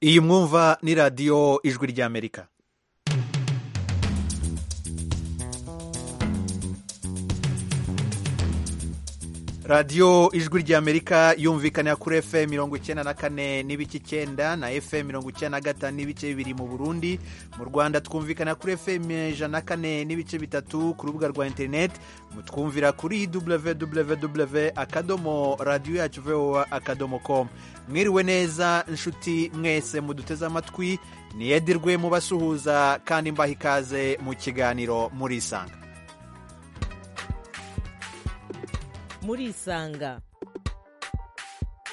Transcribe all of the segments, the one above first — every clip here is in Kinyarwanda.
iyi mwumva ni radiyo ijwi ry'amerika radiyo ijwi ry'amerika yumvikanira kuri efe mirongo icyenda na kane n'ibice icyenda na efe mirongo icyenda na gatanu n'ibice bibiri mu burundi mu rwanda twumvikana kuri efe ijana na kane n'ibice bitatu ku rubuga rwa interineti mutwumvira kuri www akadomo radiyo yacu vowa akadomo komu mwiriwe neza inshuti mwese muduteze amatwi niyedirwe mubasuhuza kandi mbaha ikaze mu kiganiro murisanga murisanga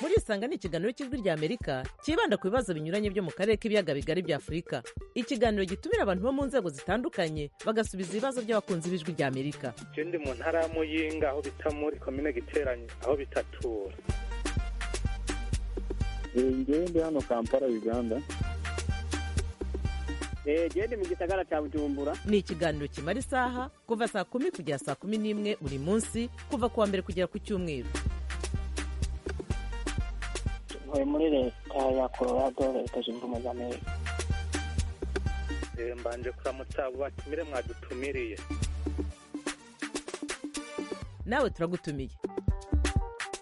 murisanga ni ikiganiro cy'ijwi ry'amerika cyibanda ku bibazo binyuranye byo mu karere k'ibiyaga bigari bya afurika ikiganiro gitumira abantu bo mu nzego zitandukanye bagasubiza ibibazo by'abakunzi b'ijwi ry'amerika icyo ndi mu ntara y'amuyinga aho bita muri komine giteranye aho bitatura ngewe ndi hano kampala uganda genda mu gisagara cya bujumbura ni ikiganiro kimara isaha kuva saa kumi kugera saa kumi n'imwe buri munsi kuva ku wa mbere kugera ku cyumweru tuvuye muri leta ya colorado leta zunze ubumwe za amerika mbanje kuramutsa batumire mwadutumiriye nawe turagutumiye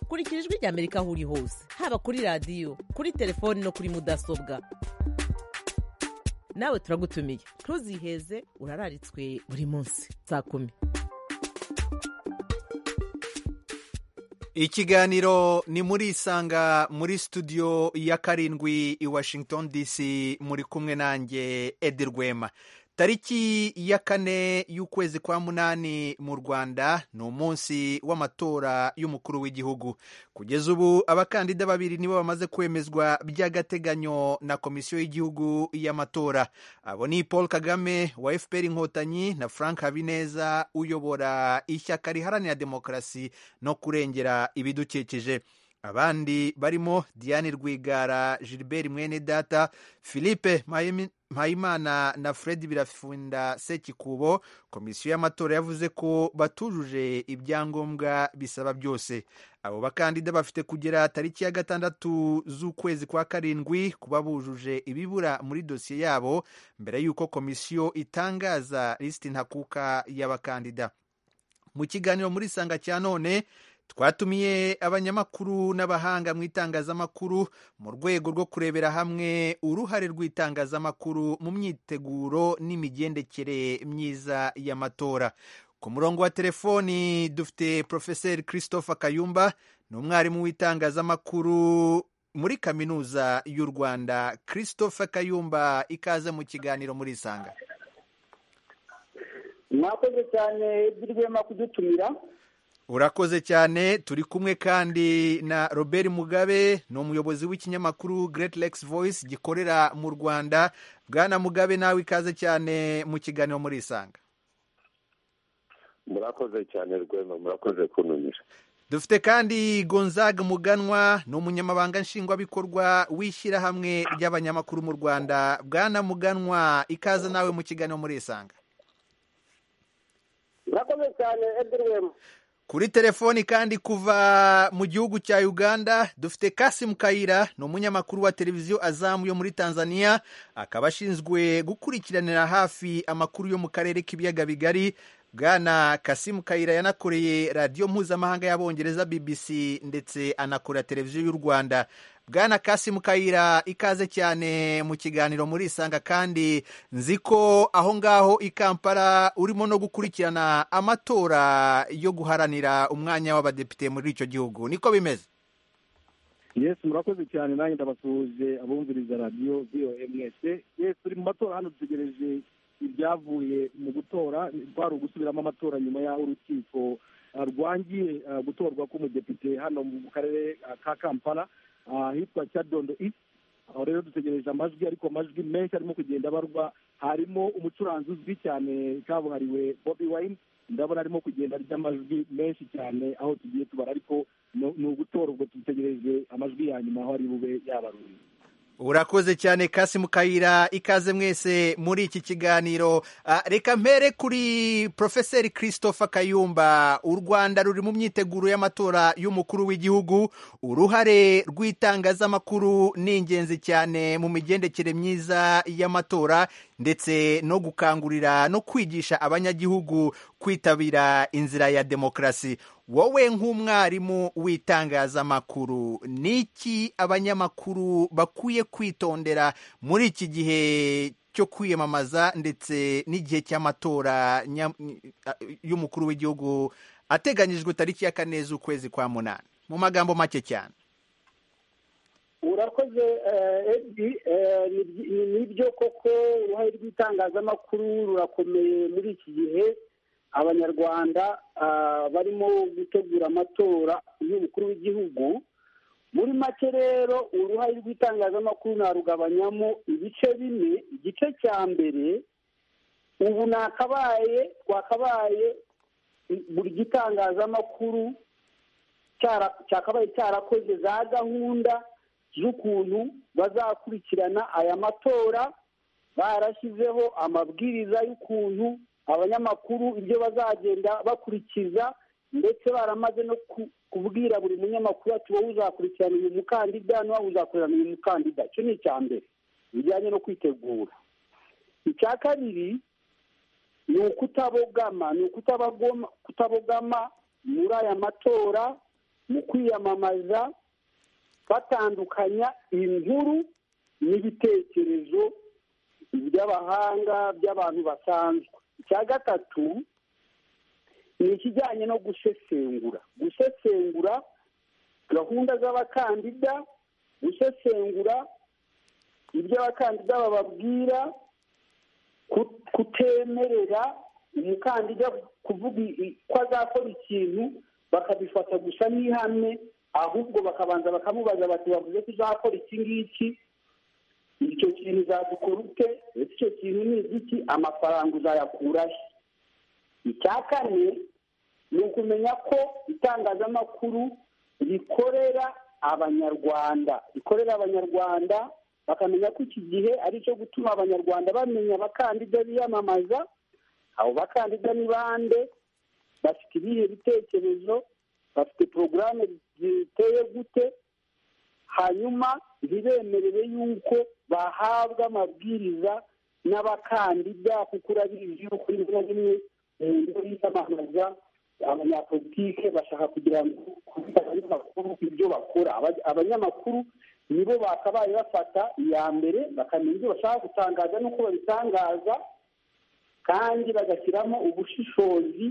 kurikira ijwi ry'amerika aho uri hose haba kuri radiyo kuri telefoni no kuri mudasobwa nawe turagutumiye ntuziheze urararitswe buri munsi saa kumi ikiganiro ni muri isanga muri studio ya karindwi i washington dc muri kumwe nanjye edi rwema tariki ya kane y'ukwezi kwa munani mu rwanda ni umunsi w'amatora y'umukuru w'igihugu kugeza ubu abakandida babiri nibo bamaze kwemezwa by'agateganyo na komisiyo y'igihugu y'amatora abo ni paul kagame wa fpr inkotanyi na frank habineza uyobora ishyaka riharanira demokarasi no kurengera ibidukikije abandi barimo diane rwigara gilbert mwenedata philippe mpayimana na fred birafunda sekikubo komisiyo y'amatora yavuze ko batujuje ibyangombwa bisaba byose abo bakandida bafite kugera tariki ya gatandatu z'ukwezi kwa karindwi kuba bujuje ibibura muri dosiye yabo mbere y'uko komisiyo itangaza lisiti ntakuka y'abakandida mu kiganiro muri sanga cya none twatumiye abanyamakuru n'abahanga mu itangazamakuru mu rwego rwo kurebera hamwe uruhare rw'itangazamakuru mu myiteguro n'imigendekere myiza y'amatora ku murongo wa telefoni dufite porofeseri christophe kayumba ni umwarimu w'itangazamakuru muri kaminuza y'u rwanda christophe kayumba ikaze mu kiganiro muri isanga mwakoze cyane by'irwema kudutumira urakoze cyane turi kumwe kandi na robert mugabe ni umuyobozi w'ikinyamakuru Great Lakes Voice gikorera mu rwanda bwana mugabe nawe ikaze cyane mu kiganiro muri isanga murakoze cyane rwema murakoze kuntumira dufite kandi gonzaga muganwa ni umunyamabanga nshingwabikorwa w'ishyirahamwe ry'abanyamakuru mu rwanda bwana muganwa ikaze nawe mu kiganiro muri isanga murakoze cyane edwin kuri telefoni kandi kuva mu gihugu cya uganda dufite kasimu kayira ni umunyamakuru wa televiziyo azamu yo muri tanzania akaba ashinzwe gukurikiranira hafi amakuru yo mu karere k'ibiyaga bigari bwana kasimu kayira yanakoreye radiyo mpuzamahanga y'abongereza bbc ndetse anakora televiziyo y'u rwanda bwana kasimu kayira ikaze cyane mu kiganiro muri isanga kandi nzi ko aho ngaho i kampala urimo no gukurikirana amatora yo guharanira umwanya w'abadepite muri icyo gihugu niko bimeze yesi murakoze cyane nanjye ndabasuhuje abumviriza radiyo voa mwese yesi turi mu matora hano dutegereje ibyavuye mu gutora twari ugusubiramo amatora nyuma y'aho urukiko rwangiye gutorwa k'umudepite hano mu karere ka kampala ahitwa cyadondo isi aho rero dutegereje amajwi ariko amajwi menshi arimo kugenda abarwa harimo umucuranzi uzwi cyane kabuhariwe bobi wayini ndabona arimo kugenda arya amajwi menshi cyane aho tugiye tubara ariko ni ugutora ubwo dutegereje amajwi ya nyuma aho ari bube yabaruriye urakoze cyane kasi mukayira ikaze mwese muri iki kiganiro Ah, reka mpere kuri profeseri christopher kayumba u rwanda ruri mu myiteguro y'amatora y'umukuru w'igihugu uruhare rw'itangazamakuru ni ingenzi cyane mu migendekere myiza y'amatora ndetse no gukangurira no kwigisha abanyagihugu kwitabira inzira ya demokarasi wowe nk'umwarimu w'itangazamakuru ni iki abanyamakuru bakwiye kwitondera muri iki gihe cyo kwiyamamaza ndetse n'igihe cy'amatora nya- y'umukuru w'igihugu ateganyijwe tariki ya kane z'ukwezi kwa munani mu magambo make cyane urakoze eh, Eddie, eh, ni- ni- nibyo koko uruhare rw'itangazamakuru rurakomeye muri iki gihe abanyarwanda ah, barimo gutegura amatora y'umukuru w'igihugu muri make rero uruhare rw'itangazamakuru narugabanyamo ibice bine igice cya mbere ubu nakabaye twakabaye buri gitangazamakuru cyara- cyakabaye cyarakoze za gahunda z'ukuntu bazakurikirana aya matora barashyizeho amabwiriza y'ukuntu abanyamakuru ibyo bazagenda bakurikiza ndetse baramaze no ku- kubwira buri munyamakuru ati wowe uzakurikirana uyu mukandida n'uwo uzakorana uyu mukandida icyo ni icya mbere bijyanye no kwitegura icya kabiri ni ukutabogama ni ukutabagoma- kutabogama muri aya matora mu kwiyamamaza batandukanya inkuru n'ibitekerezo by'abahanga by'abantu basanzwe icya gatatu ni ikijyanye no gusesengura gusesengura gahunda z'abakandida gusesengura ibyo abakandida bababwira ku- kutemerera umukandida kuvuga i- ko azakora ikintu bakabifata gusa n'ihame ahubwo bakabanza bakamubaza bati bavuze ko uzakora iki ngiki icyo kintu uzadukora ute ese icyo kintu ni igiki amafaranga uzayakura he icya kane ni ukumenya ko itangazamakuru rikorera abanyarwanda rikorera abanyarwanda bakamenya ko iki gihe ari icyo gutuma abanyarwanda bamenya abakandida biyamamaza abo bakandida ni bande bafite ibihe bitekerezo bafite porogaramu ziteye gute hanyuma ntibemerere yuko bahabwa amabwiriza n'abakandida kuko urabizi yuko rimwe na rimwe mu ngo yiyamamaza abanyapolitike bashaka kugira ngo kubwira abanyamakuru ibyo bakora Aba- abanyamakuru nibo bakabaye bafata iya mbere bakamenya ibyo bashaka gutangaza n'uko babitangaza kandi bagashyiramo ubushishozi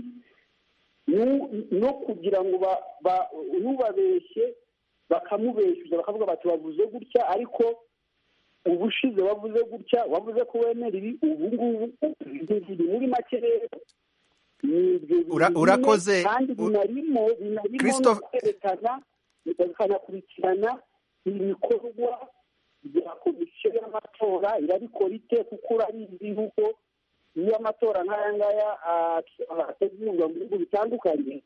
nu- no kugira ngo ba- ba- n'ubabeshye bakamubeshyuza bakavuga bati bavuze gutya ariko ubushize bavuze gutya wavuze ko wemera ibi ubu ngubu biri muri make rero ni ibyo bintu Ura- bine, urakoze. kandi binarimo binarimo no Christophe- kwerekana bakanakurikirana ibikorwa bya komisiyo y'amatora irabikora ite kuko urabizi yuko iyo amatora nk'aya ngaya ah, ategurwa mu bihugu bitandukanye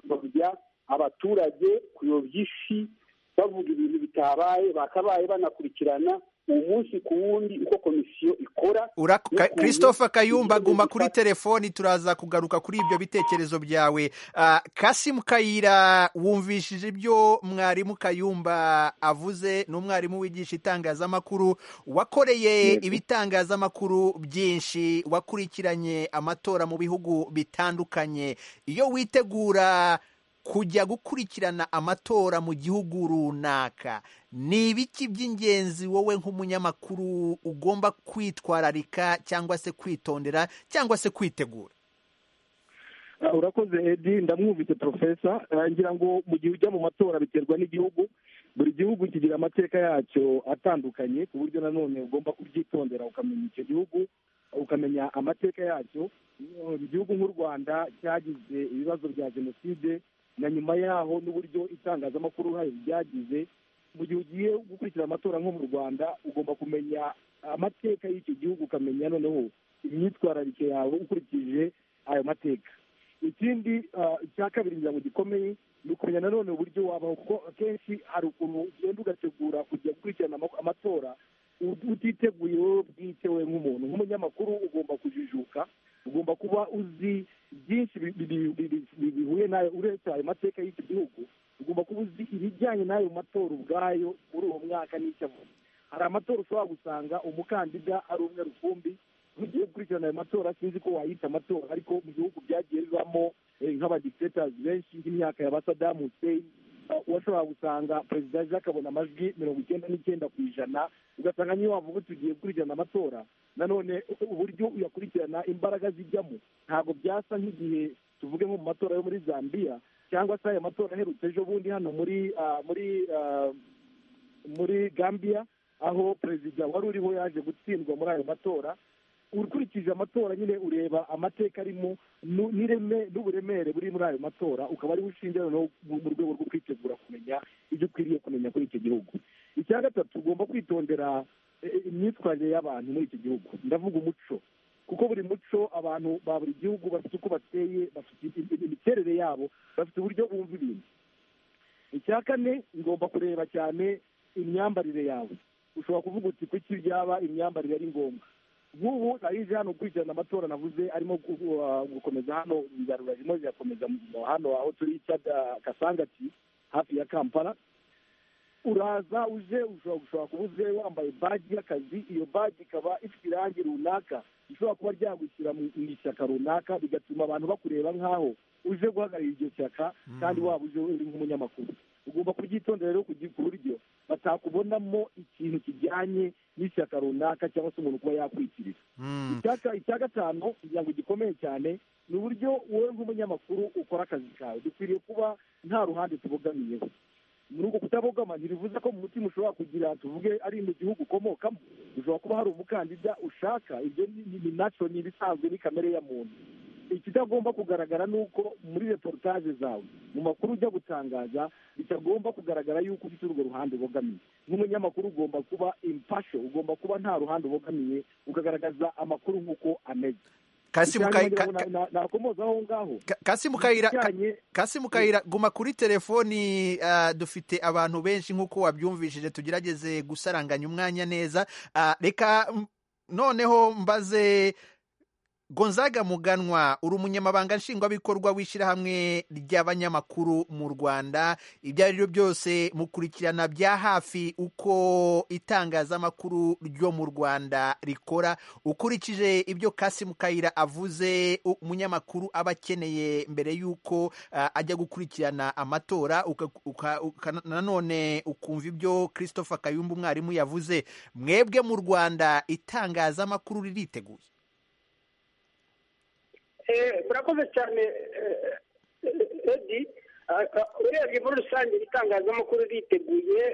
bakuyobya abaturage kuyobya ifi bavuga ibintu bitabaye bakabaye banakurikirana umunsi ku wundi uko komisiyo ikora Ura- Ka- n'ukuntu christopher kayumba ibyo guma kuri bifata. telefoni turaza kugaruka kuri ibyo bitekerezo byawe Ah, kasimu kayira wumvishije ibyo mwarimu kayumba avuze ni umwarimu wigisha itangazamakuru wakoreye Yego. ibitangazamakuru byinshi wakurikiranye amatora mu bihugu bitandukanye iyo witegura kujya gukurikirana amatora mu gihugu runaka ni ibiki by'ingenzi wowe nk'umunyamakuru ugomba kwitwararika cyangwa se kwitondera cyangwa se kwitegura Ah, urakoze edi ndamwumvise profesa Ah, ngira ngo mu gihe ujya mu matora biterwa n'igihugu buri gihugu kigira amateka yacyo atandukanye ku buryo nanone ugomba kubyitondera ukamenya icyo gihugu ukamenya amateka yacyo Mm, igihugu nk'u rwanda cyagize ibibazo bya jenoside na nyuma yaho n'uburyo itangazamakuru uruhare ryagize mu gihe ugiye gukurikira amatora nko mu rwanda ugomba kumenya amateka y'icyo gihugu ukamenya noneho imyitwararike yawe ukurikije ayo mateka ikindi icya kabiri kugira ngo gikomeye ni ukumenya nanone uburyo wabaho kuko akenshi hari ukuntu ugenda ugategura kujya gukurikirana amatora utiteguye wowe bwite we nk'umuntu nk'umunyamakuru ugomba kujijuka ugomba kuba uzi byinshi bihuye nayo uretse ayo mateka y'iki gihugu ugomba kuba uzi ibijyanye n'ayo matora ubwayo muri uwo mwaka n'icyo avuga hari amatora ushobora gusanga umukandida ari umwe rukumbi mugiye gukurikirana ayo matora sinzi ko wayita amatora ariko mu bihugu byagiye bibamo nk'abadikitatazi benshi nk'imyaka ya ba sadamu hussein washobora gusanga perezida aje akabona amajwi mirongo icyenda n'icyenda ku ijana ugasanga niyo wavuga tugiye gukurikirana amatora nanone uburyo uyakurikirana imbaraga zijyamo ntabwo byasa nk'igihe tuvuge nko mu matora yo muri zambia cyangwa se aya matora aherutse ejo bundi hano muri muri muri gambia aho perezida wari uriho yaje gutsindwa muri ayo matora ukurikije amatora nyine ureba amateka arimo n'ireme n'uburemere buri muri ayo matora ukaba ariho ushingiye noneho mu rwego rwo kwitegura kumenya ibyo ukwiriye kumenya kuri icyo gihugu icya gatatu ugomba kwitondera imyitwarire y'abantu muri iki gihugu ndavuga umuco kuko buri muco abantu ba buri gihugu bafite uko bateye bafite imiterere yabo bafite uburyo bumva ibintu icya kane ngomba kureba cyane imyambarire yawe ushobora kuvuga uti kuki byaba imyambarire ari ngombwa nk'ubu narize hano gukurikirana amatora navuze arimo gukomeza hano ibiganiro birimo birakomeza hano aho turi kasangati hafi ya kampala uraza uje ushobora kuba uze wambaye baji y'akazi iyo baji ikaba ifite irangi runaka ishobora kuba ryagushyira mu ishyaka runaka bigatuma abantu bakureba nk'aho uje guhagararira iryo shyaka kandi waba uje uri nk'umunyamakuru ugomba kubyitondera rero ku buryo batakubonamo ikintu kijyanye n'ishyaka runaka cyangwa se umuntu kuba yakwikiriza icya gatanu kugira ngo gikomeye cyane ni uburyo wowe nk'umunyamakuru ukora akazi kawe dukwiriye kuba nta ruhande tubogamiyeho muri ubwo kutabogama ntibivuze ko mu mutima ushobora kugira tuvuge ari mu gihugu ukomokamo ushobora kuba hari umukandida ushaka ibyo ni nacyo ni ibisanzwe ni kamere ya muntu ikitagomba kugaragara ni uko muri reportage zawe mu makuru ujya gutangaza bitagomba kugaragara yuko ufite urwo ruhande ubogamiye nk'umunyamakuru ugomba kuba impasho ugomba kuba nta ruhande ubogamiye ukagaragaza amakuru nk'uko ameze kasi mukayira guma kuri telefoni dufite abantu benshi nk'uko wabyumvishije tugerageze gusaranganya umwanya neza reka noneho mbaze gonzaga muganwa uri umunyamabanga nshingwabikorwa w'ishyirahamwe ry'abanyamakuru mu rwanda ibyo ari byo byose mukurikirana bya hafi uko itangazamakuru ryo mu rwanda rikora ukurikije ibyo kasi mukayira avuze umunyamakuru aba akeneye mbere y'uko ajya gukurikirana amatora nanone ukumva ibyo christophe kayumba umwarimu yavuze mwebwe mu rwanda itangazamakuru ririteguye murakoze cyane edi urebye muri rusange itangazamakuru riteguye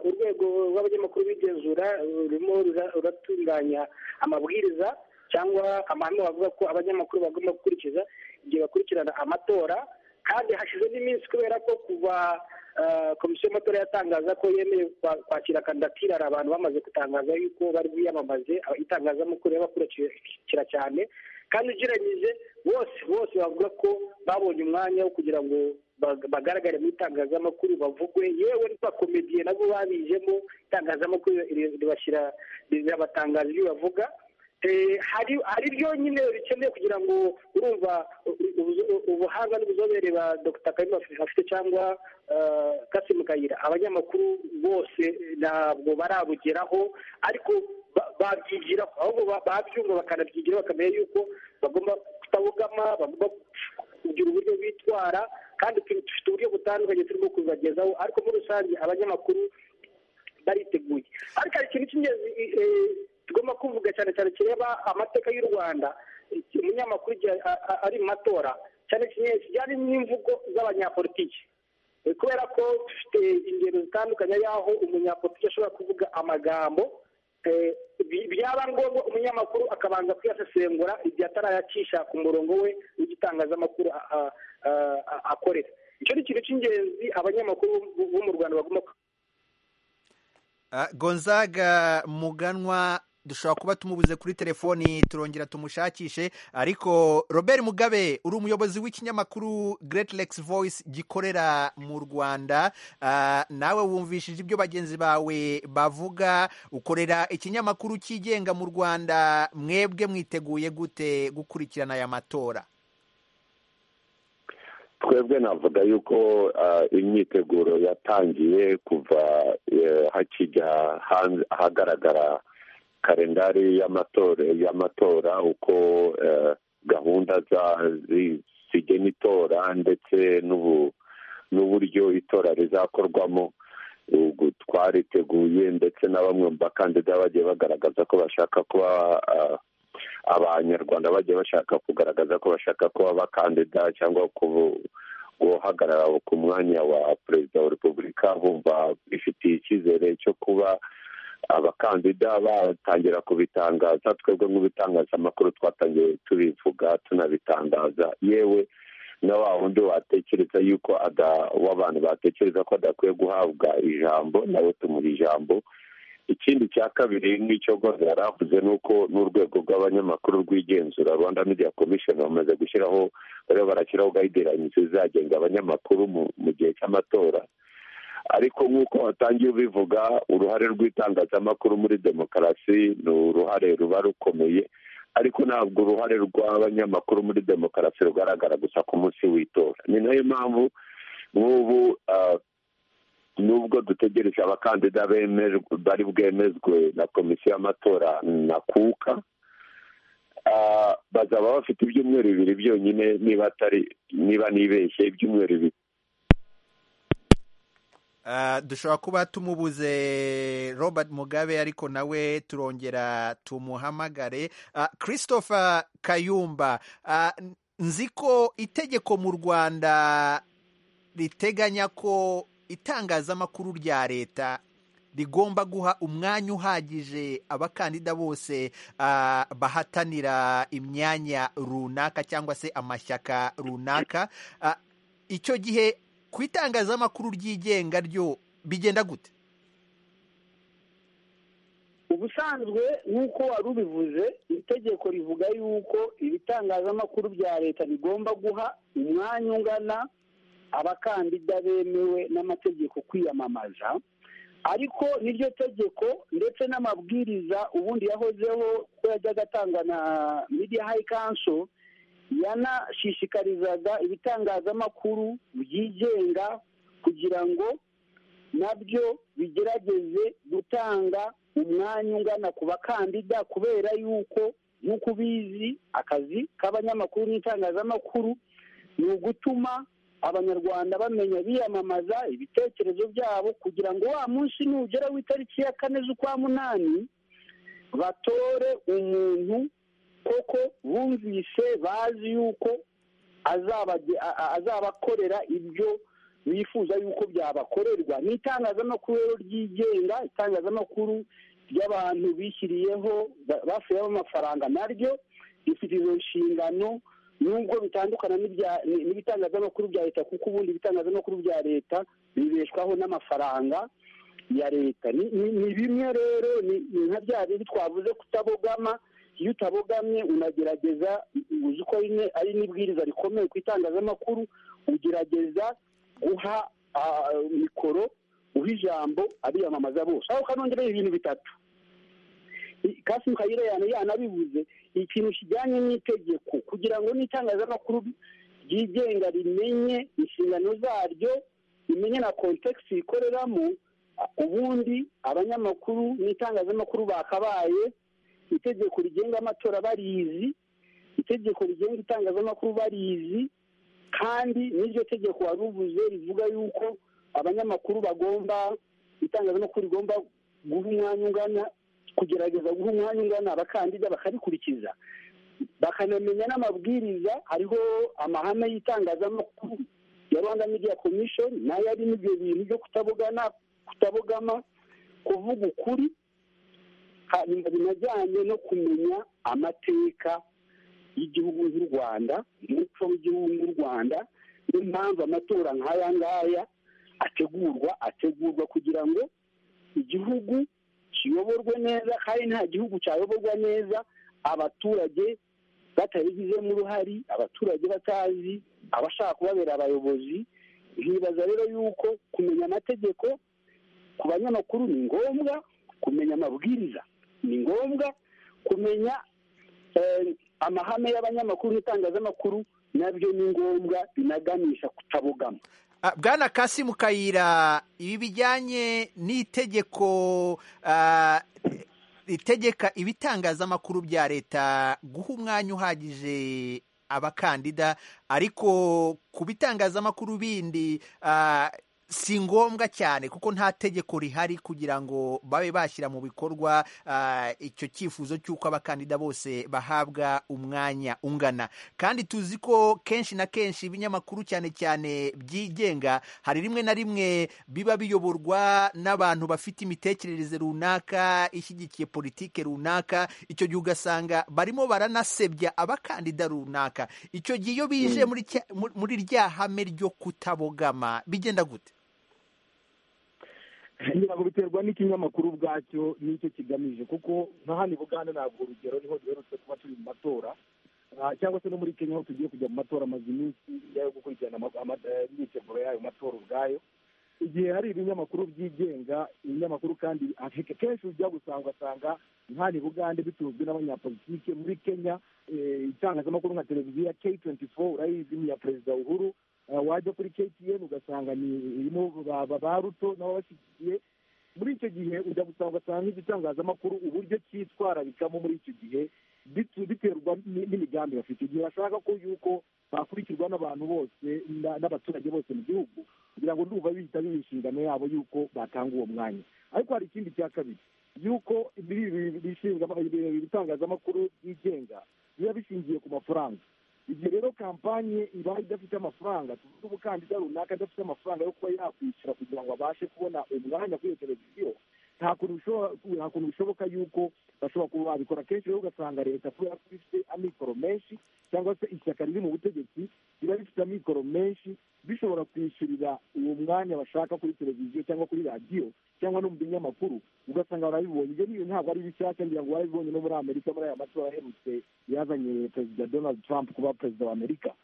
urwego rw'abanyamakuru b'igenzura rurimo ruratunganya amabwiriza cyangwa amahame bavuga ko abanyamakuru bagomba gukurikiza igihe bakurikirana amatora kandi hashize n'iminsi kubera ko kuva komisiyo y'amatora yatangaza ko yemeye kwakira kandidatire hari abantu bamaze gutangaza yuko bari biyamamaze itangazamakuru yabakurikira cyane kandi ugereranyije bose bose bavuga ko babonye umwanya wo kugira ngo bagaragare mu itangazamakuru bavugwe yewe n'abakomediye nabo babijemo itangazamakuru ribashyira rirabatangaza ibyo bavuga hari hari ryonyine rikeneye kugira ngo urumva ubuhanga n'ubuzobere ba dr kayumba afite cyangwa kasi mukayira abanyamakuru bose ntabwo barabugeraho ariko babyigiraho ahubwo babyumva bakanabyigiraho bakamenya yuko bagomba kutabugama bagomba kugira uburyo bitwara kandi dufite uburyo butandukanye turimo kubagezaho ariko muri rusange abanyamakuru bariteguye ariko hari ikintu cy'ingenzi tugomba kuvuga cyane cyane kireba amateka y'u rwanda umunyamakuru igihe ari mu matora cyane cyane kijyanye n'imvugo z'abanyapolitiki kubera ko dufite ingero zitandukanye y'aho umunyapolitiki ashobora kuvuga amagambo byaba ngombwa umunyamakuru akabanza kuyasesengura igihe atarayakisha ku murongo we w'igitangazamakuru akorera icyo ni ikintu cy'ingenzi abanyamakuru bo mu rwanda bagomba gonzaga muganwa dushobora kuba tumubuze kuri telefoni turongera tumushakishe ariko robert mugabe uri umuyobozi w'ikinyamakuru Great Lakes Voice gikorera mu rwanda Ah, nawe wumvishije ibyo bagenzi bawe bavuga ukorera ikinyamakuru cyigenga mu rwanda mwebwe mwiteguye gute gukurikirana aya matora twebwe navuga yuko ah, imyiteguro yatangiye kuva eh, hakijya hanze- ahagaragara kalendari y'amatora y'amatora uko eh, gahunda za- zi- zigena itora ndetse n'ubu- n'uburyo itora rizakorwamo ubu twariteguye ndetse na bamwe mu bakandida bagiye bagaragaza ko bashaka kuba ah, abanyarwanda bagiye bashaka kugaragaza ko bashaka kuba abakandida cyangwa kubu- guhagarara ku mwanya wa perezida wa repubulika bumva bifitiye icyizere cyo kuba abakandida batangira kubitangaza twebwe nk'ibitangazamakuru twatangiye tubivuga tunabitangaza yewe na wa wundi watekereza yuko ada- w'abantu batekereza ko adakwiye guhabwa ijambo nawe tumuha ijambo ikindi cya kabiri n'icyo rwose yari avuze ni uko n'urwego rw'abanyamakuru rwigenzura rwanda media commission bamaze gushyiraho bariho barashyiraho guidelines zizagenga abanyamakuru mu- mu gihe cy'amatora ariko nk'uko watangiye ubivuga uruhare rw'itangazamakuru muri demokarasi ni uruhare ruba rukomeye ariko ntabwo uruhare rw'abanyamakuru muri demokarasi rugaragara gusa ku munsi w'itora ni nayo mpamvu nk'ubu ah, nubwo dutegereje abakandida bemejwe bari bwemezwe na komisiyo y'amatora na kuka ah, bazaba bafite ibyumweru bibiri byonyine niba atari niba nibeshye ibyumweru bibiri Ah, dushobora kuba tumubuze robert mugabe ariko nawe turongera tumuhamagare Ah, christopher kayumba ah, nzi ko itegeko mu rwanda riteganya ko itangazamakuru rya leta rigomba guha umwanya uhagije abakandida bose ah, bahatanira imyanya runaka cyangwa se amashyaka runaka Ah, icyo gihe ku itangazamakuru ryigenga ryo bigenda gute ubusanzwe nk'uko wari ubivuze itegeko rivuga yuko ibitangazamakuru bya leta bigomba guha umwanya ungana abakandida bemewe n'amategeko kwiyamamaza ariko n'iryo tegeko ndetse n'amabwiriza ubundi yahozeho ko yajyaga atangwa na media high council yanashishikarizaga ibitangazamakuru byigenga kugira ngo nabyo bigerageze gutanga umwanya ungana ku bakandida kubera yuko nk'uko ubizi akazi k'abanyamakuru n'itangazamakuru ni ugutuma abanyarwanda bamenya biyamamaza ibitekerezo byabo kugira ngo wa munsi nugera w'itariki ya kane z'ukwa munani batore umuntu koko bumvise bazi yuko azabage- a- a- azabakorera ibyo bifuza yuko byabakorerwa ni itangazamakuru rero ryigenga itangazamakuru ry'abantu bishyiriyeho ba- basuyeho amafaranga naryo rifite izo nshingano nubwo bitandukana n'ibya- ni- n'ibitangazamakuru bya leta kuko ubundi ibitangazamakuru bya leta bibeshwaho n'amafaranga ya leta ni ni- ni bimwe rero ni ni nka bya bindi twavuze kutabogama iyo utabogamye unagerageza uzi ko ari ni- ari n'ibwiriza rikomeye ku itangazamakuru ugerageza guha ah, mikoro uha ijambo abiyamamaza bose aho kanongeraho ibintu bitatu kasi mukayire yana yanabivuze ikintu kijyanye n'itegeko kugira ngo n'itangazamakuru ryigenga rimenye inshingano zaryo rimenye na kontekisi rikoreramo ubundi abanyamakuru n'itangazamakuru bakabaye itegeko rigenga amatora barizi itegeko rigenga itangazamakuru barizi kandi n'iryo tegeko wari uvuze rivuga yuko abanyamakuru bagomba itangazamakuru rigomba guha umwanya ungana kugerageza guha umwanya ungana abakandida bakarikurikiza bakanamenya n'amabwiriza hariho amahame y'itangazamakuru ya rwanda media commission nayo arimo ibyo bintu byo kutabogana kutabogama kuvuga ukuri hanyuma binajyanye no kumenya amateka y'igihugu nk'u rwanda umuco w'igihugu nk'u rwanda n'impamvu amatora nk'aya ngaya ategurwa ategurwa kugira ngo igihugu kiyoborwe neza kandi nta gihugu cyayoborwa neza abaturage batabigizemo uruhare abaturage batazi abashaka kubabera abayobozi nkibaza rero yuko kumenya amategeko ku banyamakuru ni ngombwa kumenya amabwiriza ni ngombwa kumenya amahame y'abanyamakuru n'itangazamakuru nabyo ni ngombwa binaganisha kutabogama bwana kasimu kayira ibi bijyanye n'itegeko ritegeka ibitangazamakuru bya leta guha umwanya uhagije abakandida ariko ku bitangazamakuru bindi si ngombwa cyane kuko nta tegeko rihari kugira ngo babe bashyira mu bikorwa icyo cyifuzo cy'uko abakandida bose bahabwa umwanya ungana kandi tuzi ko kenshi na kenshi ibinyamakuru cyane cyane byigenga hari rimwe na rimwe biba biyoborwa n'abantu bafite imitekerereze runaka ishyigikiye politike runaka icyo gihe ugasanga barimo baranasebya abakandida runaka icyo gihe iyo bije muri rya hame ryo kutabogama bigenda gute ntabwo biterwa n'ikinyamakuru ubwacyo n'icyo kigamije kuko nka hano i bugande ntabwo urugero niho duherutse kuba turi mu matora cyangwa se no muri kenya aho tugiye kujya mu matora amaze iminsi yo gukurikirana imyiteguro y'ayo matora ubwayo igihe hari ibinyamakuru byigenga ibinyamakuru kandi kenshi ujya gusanga ugasanga nk'aho i bugande bitunzwe n'abanyapolitike muri kenya itangazamakuru nka televiziyo ya ke twenti foru urayizi ni iya perezida uhuru wajya kuri KTN ugasanga ni irimo ba ruto nabo bashyigikiye muri icyo gihe ujya gusanga ugasanga nk'igitangazamakuru uburyo cyitwararikamo muri icyo gihe biterwa n'imigambi bafite igihe bashaka ko yuko bakurikirwa n'abantu bose n'abaturage bose mu gihugu kugira ngo ndumva bihita biba inshingano yabo yuko batanga uwo mwanya ariko hari ikindi cya kabiri yuko ibitangazamakuru byigenga biba bishingiye ku mafaranga igihe rero kampanye ibaye idafite amafaranga tuvuge umukandida runaka adafite amafaranga yo kuba yakwishyura kugira ngo abashe kubona umwanya kuri iyo televiziyo nta kuntu bishoboka yuko bashobora kuba babikora kenshi rero ugasanga leta kubera ko ifite amikoro menshi cyangwa se ishyaka riri mu butegetsi riba rifite amikoro menshi bishobora kwishyurira uwo mwanya bashaka kuri televiziyo cyangwa kuri radiyo cyangwa no mu binyamakuru ugasanga barabibonye ibyo niyo ntabwo ari bishyashya ngira ngo barabibonye no muri amerika muri aya matora aherutse yazanye perezida donald trump kuba perezida wa amerika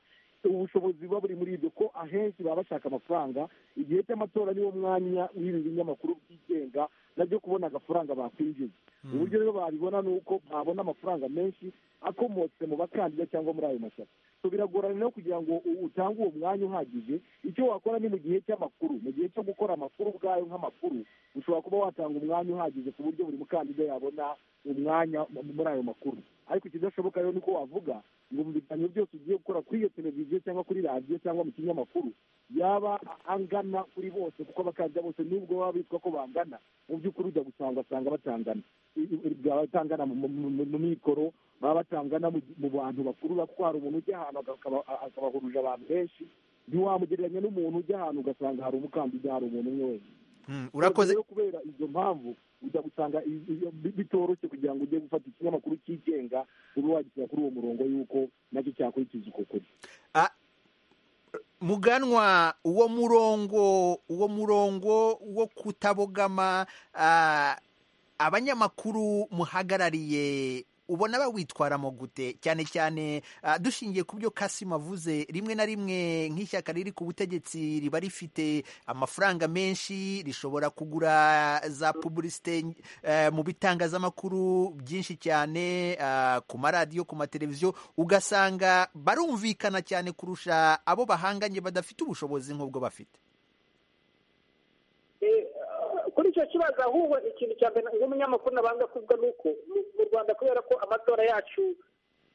ubushobozi buba buri muri ibyo ko ahenshi baba bashaka amafaranga igihe cy'amatora niwo mwanya w'ibi binyamakuru byigenga nabyo kubona agafaranga bakwinjiza uburyo rero babibona ni uko babona amafaranga menshi akomotse mu bakandida cyangwa muri ayo mashyaka biragorana no kugira ngo utange uwo mwanya uhagije icyo wakora ni mu gihe cy'amakuru mu gihe cyo gukora amakuru ubwayo nk'amakuru ushobora kuba watanga umwanya uhagije ku buryo buri mukandida yabona umwanya muri ayo makuru ariko ikidashoboka rero ni uko wavuga ngo mu biganiro byose ugiye gukora kuri iyo televiziyo cyangwa kuri radiyo cyangwa mu kinyamakuru yaba angana kuri bose kuko abakandida bose nubwo baba bitwa ko bangana mu by'ukuri ujya gusanga asanga batangana batangana mu mikoro baba batangana mu bantu bakuru kuko hari umuntu ujya ahantu akabahuruje abantu benshi ntiwamugereranya n'umuntu ujya ahantu ugasanga hari umukandida hari umuntu umwe wenyine urakoze kubera izo mpamvu ujya gusanga bitoroshye kugira ngo ujye gufata ikinyamakuru cyigenga ube wagishyira kuri uwo murongo y'uko nacyo cyakurikiza uko kuri muganwa uwo murongo uwo murongo wo kutabogama abanyamakuru muhagarariye ubona bawitwaramo gute cyane cyane dushingiye ku byo kasimu avuze rimwe na rimwe nk'ishyaka riri ku butegetsi riba rifite amafaranga menshi rishobora kugura za pubulisite mu bitangazamakuru byinshi cyane ku maradiyo ku mateleviziyo ugasanga barumvikana cyane kurusha abo bahanganye badafite ubushobozi nk'ubwo bafite kuri icyo kibazo ahubwo ikintu cya mbere nk'umunyamakuru nabanza kuvuga ni uko mu rwanda kubera ko amatora yacu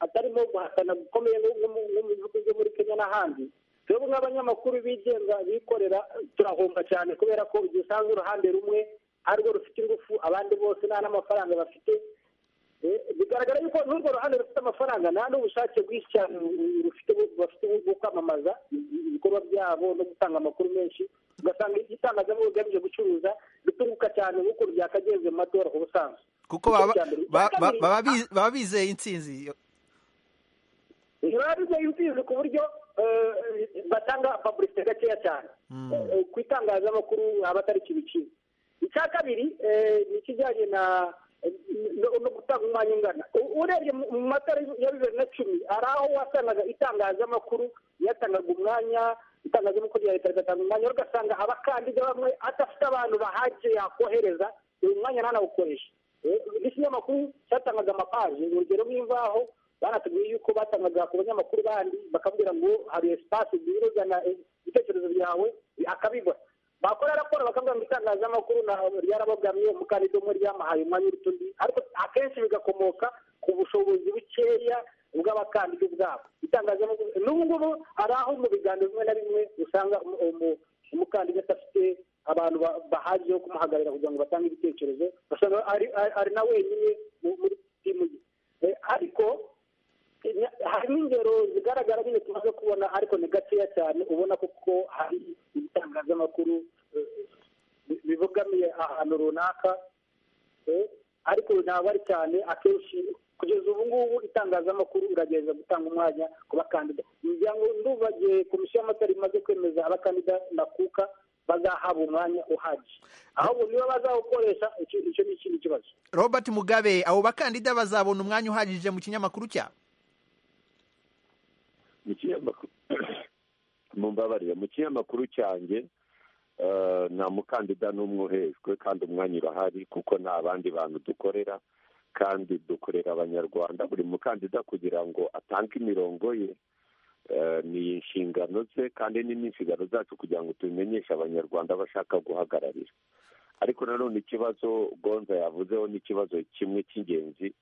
atarimo guhatana gukomeye nko mu bihugu byo muri kenya n'ahandi twebwe nk'abanyamakuru bigenga bikorera turahomba cyane kubera ko igihe usanga uruhande rumwe arirwo rufite ingufu abandi bose nta n'amafaranga bafite bigaragara yuko n'urwo ruhande rufite amafaranga nta n'ubushake bwinshi cyane bafite bwo kwamamaza ibikorwa byabo no gutanga amakuru menshi ugasanga igitangazamakuru kigamije gucuruza bitunguka cyane nk'uko byakagenze mu matora ku busanzwe kuko baba bizeye intsinzi baba bizeye intsinzi ku buryo batanga pabulisite gakeya cyane ku itangazamakuru abatari kibiciro icya kabiri ni ikijyanye na no gutanga umwanya ungana urebye mu matora ya bibiri na cumi hari aho wasangaga itangazamakuru yatangaga umwanya itangazamakuru rya leta rigatanga umwanya ugasanga abakandida bamwe adafite abantu bahagije yakohereza uyu mwanya ntanawukoresha n'ikinyamakuru cyatangaga amapaje urugero nk'imvaho banatubwiye yuko batangaga ku banyamakuru bandi bakabwira ngo hari esipasi ziruzana ibitekerezo byawe akabibona bakora raporo bakavuga ngo itangazamakuru ryarabogamye umukandida umwe ryamahaye umwanya uruta undi ariko akenshi bigakomoka ku bushobozi bukeya bw'abakandida ubwabo itangazamakuru n'ubu ngubu hari aho mu biganiro bimwe na bimwe usanga umukandida adafite abantu bahagije bo kumuhagararira kugira ngo batange ibitekerezo basanga ari na wenyine muri timu ye ariko hari n'ingero zigaragara nyine tumaze kubona ariko ni gakeya cyane ubona kuko hari ibitangazamakuru bibogamiye ahantu runaka ariko ntabwo ari cyane akenshi kugeza ubu ngubu itangazamakuru iragerageza gutanga umwanya ku bakandida kugira ngo ndubagiye komisiyo y'amatora imaze kwemeza abakandida ndakuka bazahabwa umwanya uhagije ahubwo niba bazawukoresha icyo ni ikindi kibazo robert mugabe abo bakandida bazabona umwanya uhagije mu kinyamakuru cyabo mu kinyamakuru mumbabarire mu kinyamakuru cyanjye nta mukandida n'umwe uhejwe kandi umwanya urahari kuko nta bandi bantu dukorera kandi dukorera abanyarwanda buri mukandida kugira ngo atange imirongo ye ni inshingano ze kandi ni n'inshingano zacu kugira ngo tubimenyeshe abanyarwanda bashaka guhagararira ariko nanone ikibazo gonza yavuzeho n'ikibazo kimwe cy'ingenzi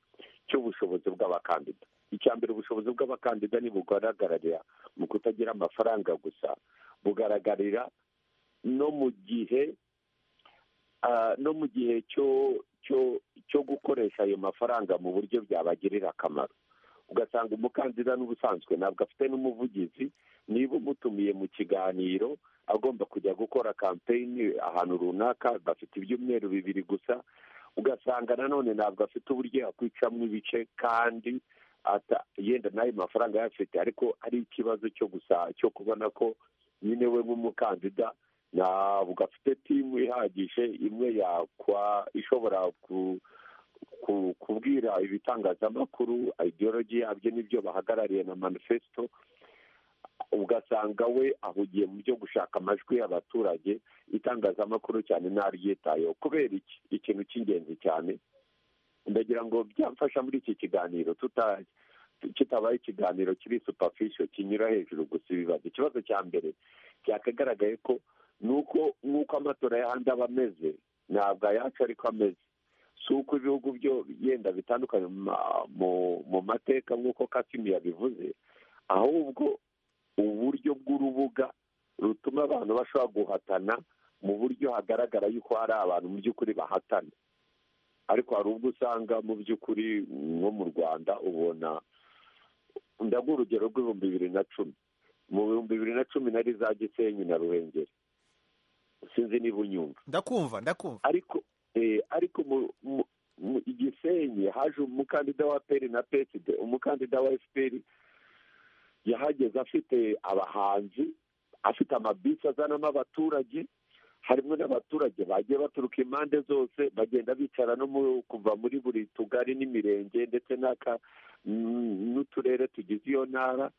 cy'ubushobozi bw'abakandida icya mbere ubushobozi bw'abakandida ntibugaragarira mu kutagira amafaranga gusa bugaragarira no mu gihe no mu gihe cyo gukoresha ayo mafaranga mu buryo byabagirira akamaro ugasanga umukandida n'ubusanzwe ntabwo afite n'umuvugizi niba umutumiye mu kiganiro agomba kujya gukora kampeyini ahantu runaka bafite ibyumweru bibiri gusa ugasanga nanone ntabwo afite uburyo yakwicamo ibice kandi yenda n'ayo mafaranga ayafite ariko ari ikibazo cyo gusa cyo kubona ko nyine we nk'umukandida ntabwo afite timu ihagije imwe yakwa ishobora ku kubwira ibitangazamakuru ideologi yabyo n'ibyo bahagarariye na manifesito ugasanga we ahugiye mu byo gushaka amajwi y'abaturage itangazamakuru cyane ntaryitayeho kubera iki ikintu cy'ingenzi cyane ndagira ngo byamfasha muri iki kiganiro kitabaye ikiganiro kiri supafisho kinyura hejuru gusa ibibazo ikibazo cya mbere cyakagaragaye ko nuko nk'uko amatora y'ahandi aba ameze ntabwo ayacu ariko ameze si uko ibihugu byo yenda bitandukanye mu mateka nk'uko kasimu yabivuze ahubwo uburyo bw'urubuga rutuma abantu bashobora guhatana mu buryo hagaragara yuko hari abantu mu by'ukuri bahatana ariko hari ubwo usanga mu by'ukuri nko mu rwanda ubona ndaguha urugero rw'ibihumbi bibiri na cumi mu bihumbi bibiri na cumi nari za gisenyi na ruhengeri sinzi niba unyumva ndakumva ndakumva ariko ariko mu gisenyi haje umukandida wa peri na peside umukandida wa efuperi yahageze afite abahanzi afite amabisi azanamo abaturage harimo n'abaturage bagiye baturuka impande zose bagenda bicara no kuva muri buri tugari n'imirenge ndetse n'uturere tugize iyo ntara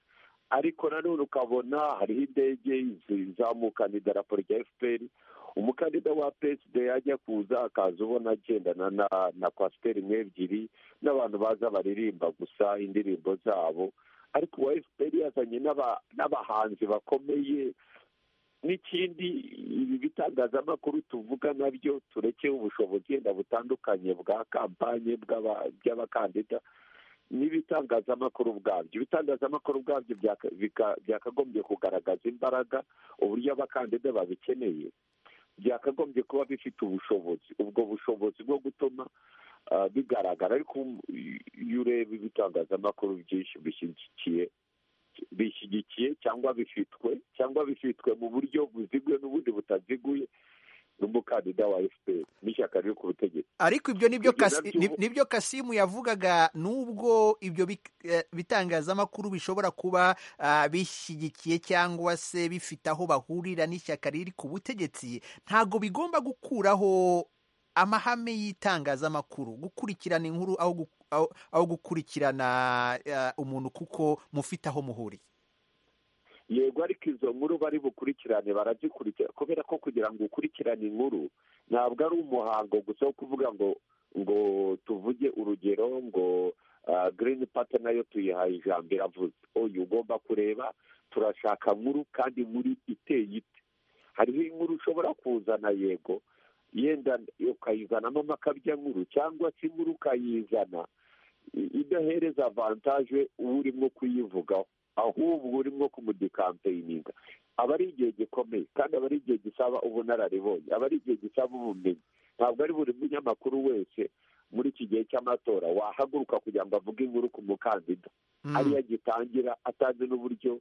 ariko nanone ukabona hariho indege zizamukana idarapo rya efuperi umukandida wa peside yajya kuza akaza ubona agendana na kwasiteri imwe ebyiri n'abantu baza baririmba gusa indirimbo zabo ariko uwa efuperi yazanye n'abahanzi bakomeye n'ikindi ibi bitangazamakuru tuvuga nabyo turekeye ubushobozi yenda butandukanye bwa kampanye by'abakandida n'ibitangazamakuru ubwabyo ibitangazamakuru ubwabyo byakagombye kugaragaza imbaraga uburyo abakandida babikeneye byakagombye kuba bifite ubushobozi ubwo bushobozi bwo gutuma bigaragara ariko iyo ureba ibitangazamakuru byinshi bishyigikiye bishyigikiye cyangwa bifitwe cyangwa bifitwe mu buryo buziguye n'ubundi butaziguye n'umukandida wa efuperi n'ishyaka riri ku butegetsi ariko ibyo nibyo kasimu yavugaga n'ubwo ibyo bitangazamakuru bishobora kuba bishyigikiye cyangwa se bifite aho bahurira n'ishyaka riri ku butegetsi ntabwo bigomba gukuraho amahame y'itangazamakuru gukurikirana inkuru aho gukurikirana umuntu kuko mufite aho muhuriye yego ariko izo nkuru bari bukurikirane barazikurikira kubera ko kugira ngo ukurikirane inkuru ntabwo ari umuhango gusa wo kuvuga ngo ngo tuvuge urugero ngo girini pate nayo tuyihaye ijambo iravuze oya ugomba kureba turashaka nkuru kandi muri iteye ite hariho inkuru ushobora kuzana yego yenda ukayizanamo amakabya nkuru cyangwa se inkuru ukayizana idahereza avantaje uba urimo kuyivugaho ahubwo urimo kumudikampeyiniga aba ari igihe gikomeye kandi aba ari igihe gisaba ubunararibonye aba ari igihe gisaba ubumenyi ntabwo ari buri munyamakuru wese muri iki gihe cy'amatora wahaguruka kugira ngo avuge inkuru ku mukandida ariyo agitangira atazi n'uburyo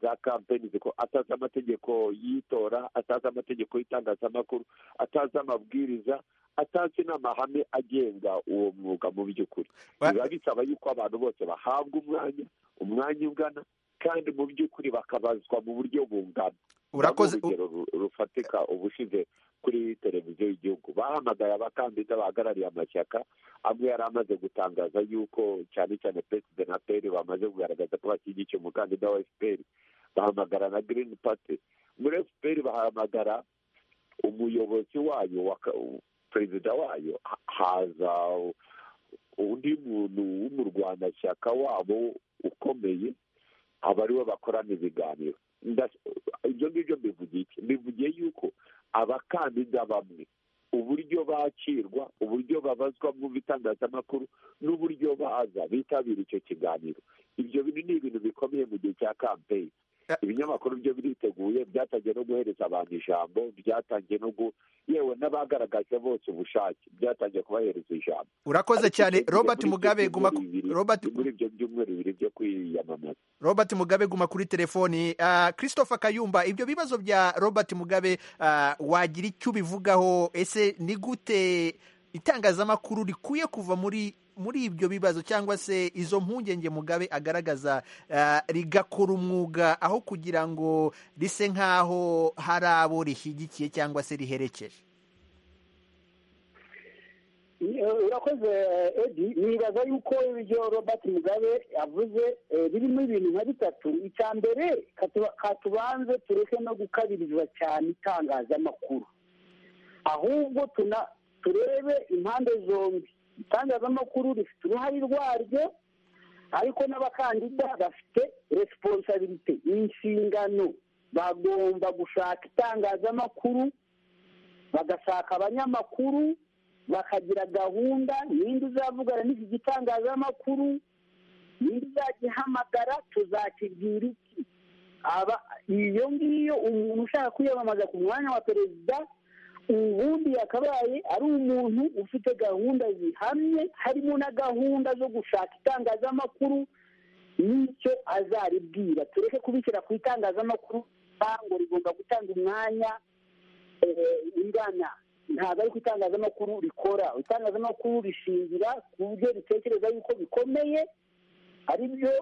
za kampeni atazi amategeko y'itora atazi amategeko y'itangazamakuru atazi amabwiriza atazi n'amahame agenga uwo mwuga mu by'ukuri biba bisaba yuko abantu bose bahabwa umwanya umwanya ungana kandi mu by'ukuri bakabazwa mu buryo bungana urakoze urugero rufatika ubushize kuri televiziyo y'igihugu bahamagaye abakandida bahagarariye amashyaka amwe yari amaze gutangaza yuko cyane cyane perezida na peri bamaze kugaragaza ko bashyigikiye umukandida wa efuperi bahamagara na girini pati muri efuperi bahamagara umuyobozi wayo perezida wayo haza undi muntu w'umurwanashyaka wabo ukomeye aba ariwe bakorana ibiganiro ibyo ngibyo mbivugiye iki mbivugiye yuko abakandida bamwe uburyo bakirwa uburyo babazwa mu bitangazamakuru n'uburyo baza bitabira icyo kiganiro ibyo bintu ni ibintu bikomeye mu gihe cya kampeyini ibinyamakuru byo biriteguye byatangiye no guhereza abantu ijambo byatangiye no gu yewe n'abagaragaje bose ubushake byatangiye kubahereza ijambo urakoze cyane robert mugabe guma robert muri ibyo byumweru bibiri byo kwiyamamaza robert mugabe guma kuri telefoni christopher kayumba ibyo bibazo bya robert mugabe wagira icyo ubivugaho ese ni gute itangazamakuru rikwiye kuva muri muri ibyo bibazo cyangwa se izo mpungenge mugabe agaragaza rigakora umwuga aho kugira ngo rise nk'aho hari abo rishyigikiye cyangwa se riherekeje urakoze edi nibaza yuko ibyo robert mugabe avuze birimo ibintu nka bitatu icya mbere katubanze tureke no gukabiriza cyane itangazamakuru ahubwo turebe impande zombi itangazamakuru rifite uruhare rwaryo ariko n'abakandida bafite resiponsabirite inshingano bagomba gushaka itangazamakuru bagashaka abanyamakuru bakagira gahunda ninde uzavugana n'iki gitangazamakuru ninde uzagihamagara tuzakibwira iki iyo ngiyo umuntu ushaka kwiyamamaza ku mwanya wa perezida ubundi yakabaye ari umuntu ufite gahunda zihamye harimo na gahunda zo gushaka itangazamakuru n'icyo azaribwira tureke kubishyira ku itangazamakuru ntabwo rigomba gutanga umwanya ingana ntabwo ari ku itangazamakuru rikora itangazamakuru rishingira ku byo ritekereza yuko bikomeye ari byo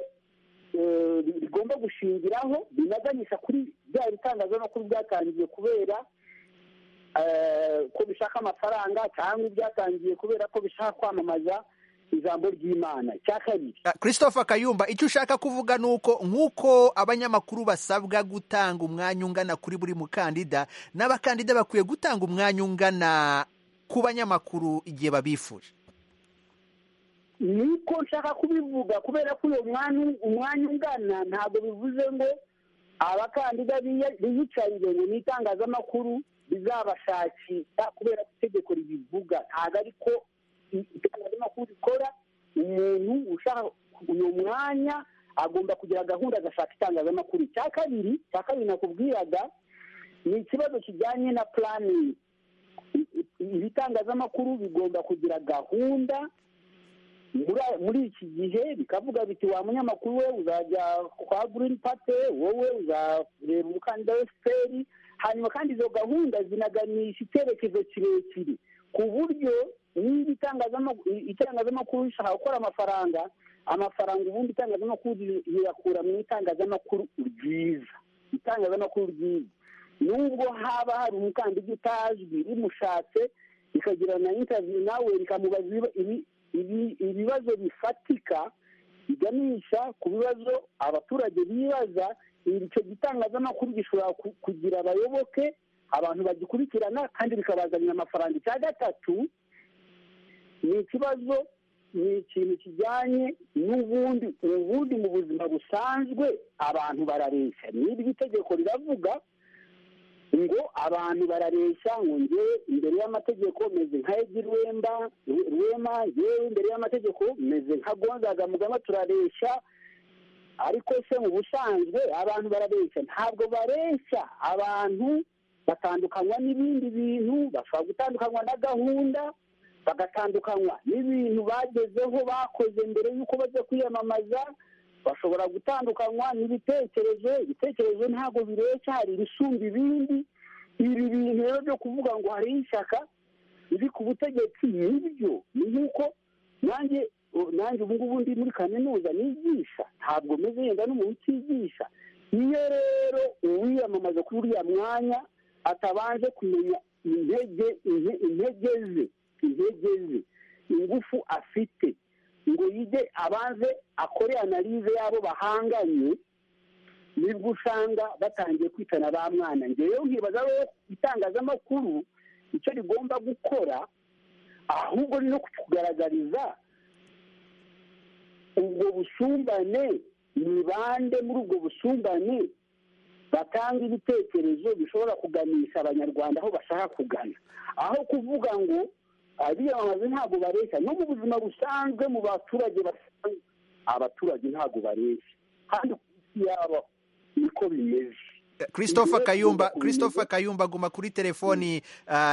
rigomba gushingiraho binaganisha kuri bya bitangazamakuru byatangiye kubera ko bishaka amafaranga cyangwa ibyatangiye kubera ko bishaka kwamamaza ijambo ry'imana cya kabiri christopher kayumba icyo ushaka kuvuga ni uko nk'uko abanyamakuru basabwa gutanga umwanya ungana kuri buri mukandida n'abakandida bakwiye gutanga umwanya ungana ku banyamakuru igihe babifuje niko nshaka kubivuga kubera ko uyu umwanya ungana ntabwo bivuze ngo abakandida biyicarire ngo ni itangazamakuru bizabashakisha kubera ko itegeko ribivuga ntabwo ariko itangazamakuru rikora umuntu ushaka uyu mwanya agomba kugira gahunda agashaka itangazamakuru icya kabiri icya kabiri nakubwiraga ni ikibazo kijyanye na puraningi ibitangazamakuru bigomba kugira gahunda muri iki gihe bikavuga biti wa munyamakuru we uzajya kwa girini pate wowe uzareba umukandida wa efuperi hanyuma kandi izo gahunda zinaganisha icyerekezo kirekire ku buryo niba itangazamakuru rishaka gukora amafaranga amafaranga ubundi itangazamakuru riyakura mu itangazamakuru ryiza itangazamakuru ryiza nubwo haba hari umukandida utazwi rimushatse rikagira na intaviyu nawe rikamubaza ibibazo bifatika biganisha ku bibazo abaturage bibaza icyo gitangazamakuru gishobora kugira abayoboke abantu bagikurikirana kandi bikabazanira amafaranga icya gatatu ni ikibazo ni ikintu kijyanye n'ubundi ubundi mu buzima busanzwe abantu barareshya n'iryo itegeko riravuga ngo abantu barareshya ngo ngewe imbere y'amategeko meze nka egi rwemba rwema ngewe imbere y'amategeko meze nka gonzaga mugama turareshya ariko se mu busanzwe abantu barareshya ntabwo bareshya abantu batandukanywa n'ibindi bintu bashobora gutandukanywa na gahunda bagatandukanywa n'ibintu bagezeho bakoze mbere y'uko bajya kwiyamamaza bashobora gutandukanywa n'ibitekerezo ibitekerezo ntabwo bireshya hari ibisumba ibindi ibi bintu rero byo kuvuga ngo hari ishyaka riri ku butegetsi nibyo ni nk'uko nanjye nanjye ubu ngubu ndi muri kaminuza nigisha ntabwo meze yenda n'umuntu utigisha iyo rero uwiyamamaza kuri uriya mwanya atabanje kumenya intege intege ze intege ze ingufu afite ngo yige abanze akore analize y'abo bahanganye nibwo usanga batangiye kwitana ba mwana ngewe nkibaza rero itangazamakuru icyo rigomba gukora ahubwo ni no kugaragariza ubwo busumbane ni bande muri ubwo busumbane batanga ibitekerezo bishobora kuganisha abanyarwanda aho bashaka kugana aho kuvuga ngo abiyamamaza ntabwo bareshya no mu buzima busanzwe mu baturage basanzwe abaturage ntabwo bareshya kandi ku isi yaba niko bimeze christophe kayumba christophe kayumba aguma kuri telefoni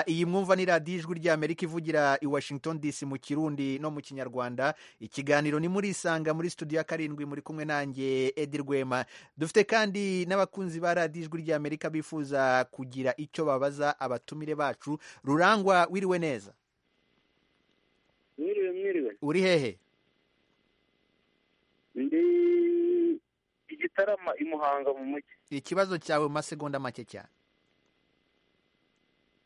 iyi mwumva ni radiyo ijwi ry'amerika ivugira i washington dc mu kirundi no mu kinyarwanda ikiganiro ni muri isanga muri studio ya karindwi muri kumwe nanjye edi rwema dufite kandi n'abakunzi ba radiyo ijwi ry'amerika bifuza kugira icyo babaza abatumire bacu rurangwa wiriwe neza mwiriwe mwiriwe uri hehe ndi igitarama i muhanga mu mujyi ikibazo cyawe mu masegonda make cyane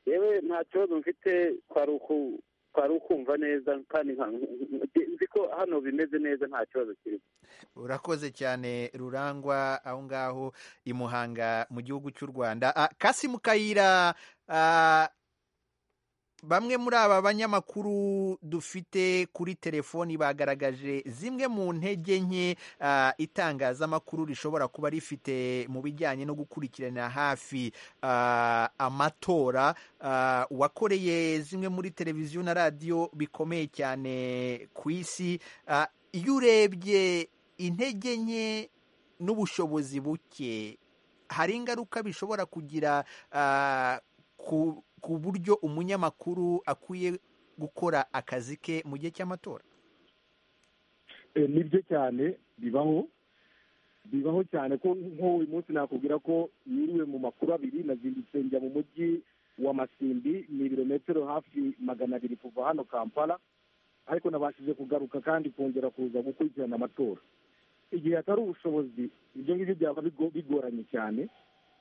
yewe nta kibazo mfite twari ukumva neza kandi nzi ko hano bimeze neza nta kibazo kirimo urakoze cyane rurangwa aho ngaho i muhanga mu gihugu cy'u rwanda kasi mu kayira bamwe muri aba banyamakuru dufite kuri telefoni bagaragaje zimwe mu ntege nke itangazamakuru rishobora kuba rifite mu bijyanye no gukurikirana hafi amatora wakoreye zimwe muri televiziyo na radiyo bikomeye cyane ku isi iyo urebye intege nke n'ubushobozi buke hari ingaruka bishobora kugira ku ku buryo umunyamakuru akwiye gukora akazi ke mu gihe cy'amatora nibyo cyane bibaho bibaho cyane ko nk'uyu munsi nakubwira ko niriwe mu makuru abiri nazindutse njya mu mujyi wa masimbi ni ibirometero hafi magana abiri kuva hano kampala ariko nabashije kugaruka kandi kongera kuza gukurikirana amatora igihe hatari ubushobozi ibyo ngibyo byaba bigoranye cyane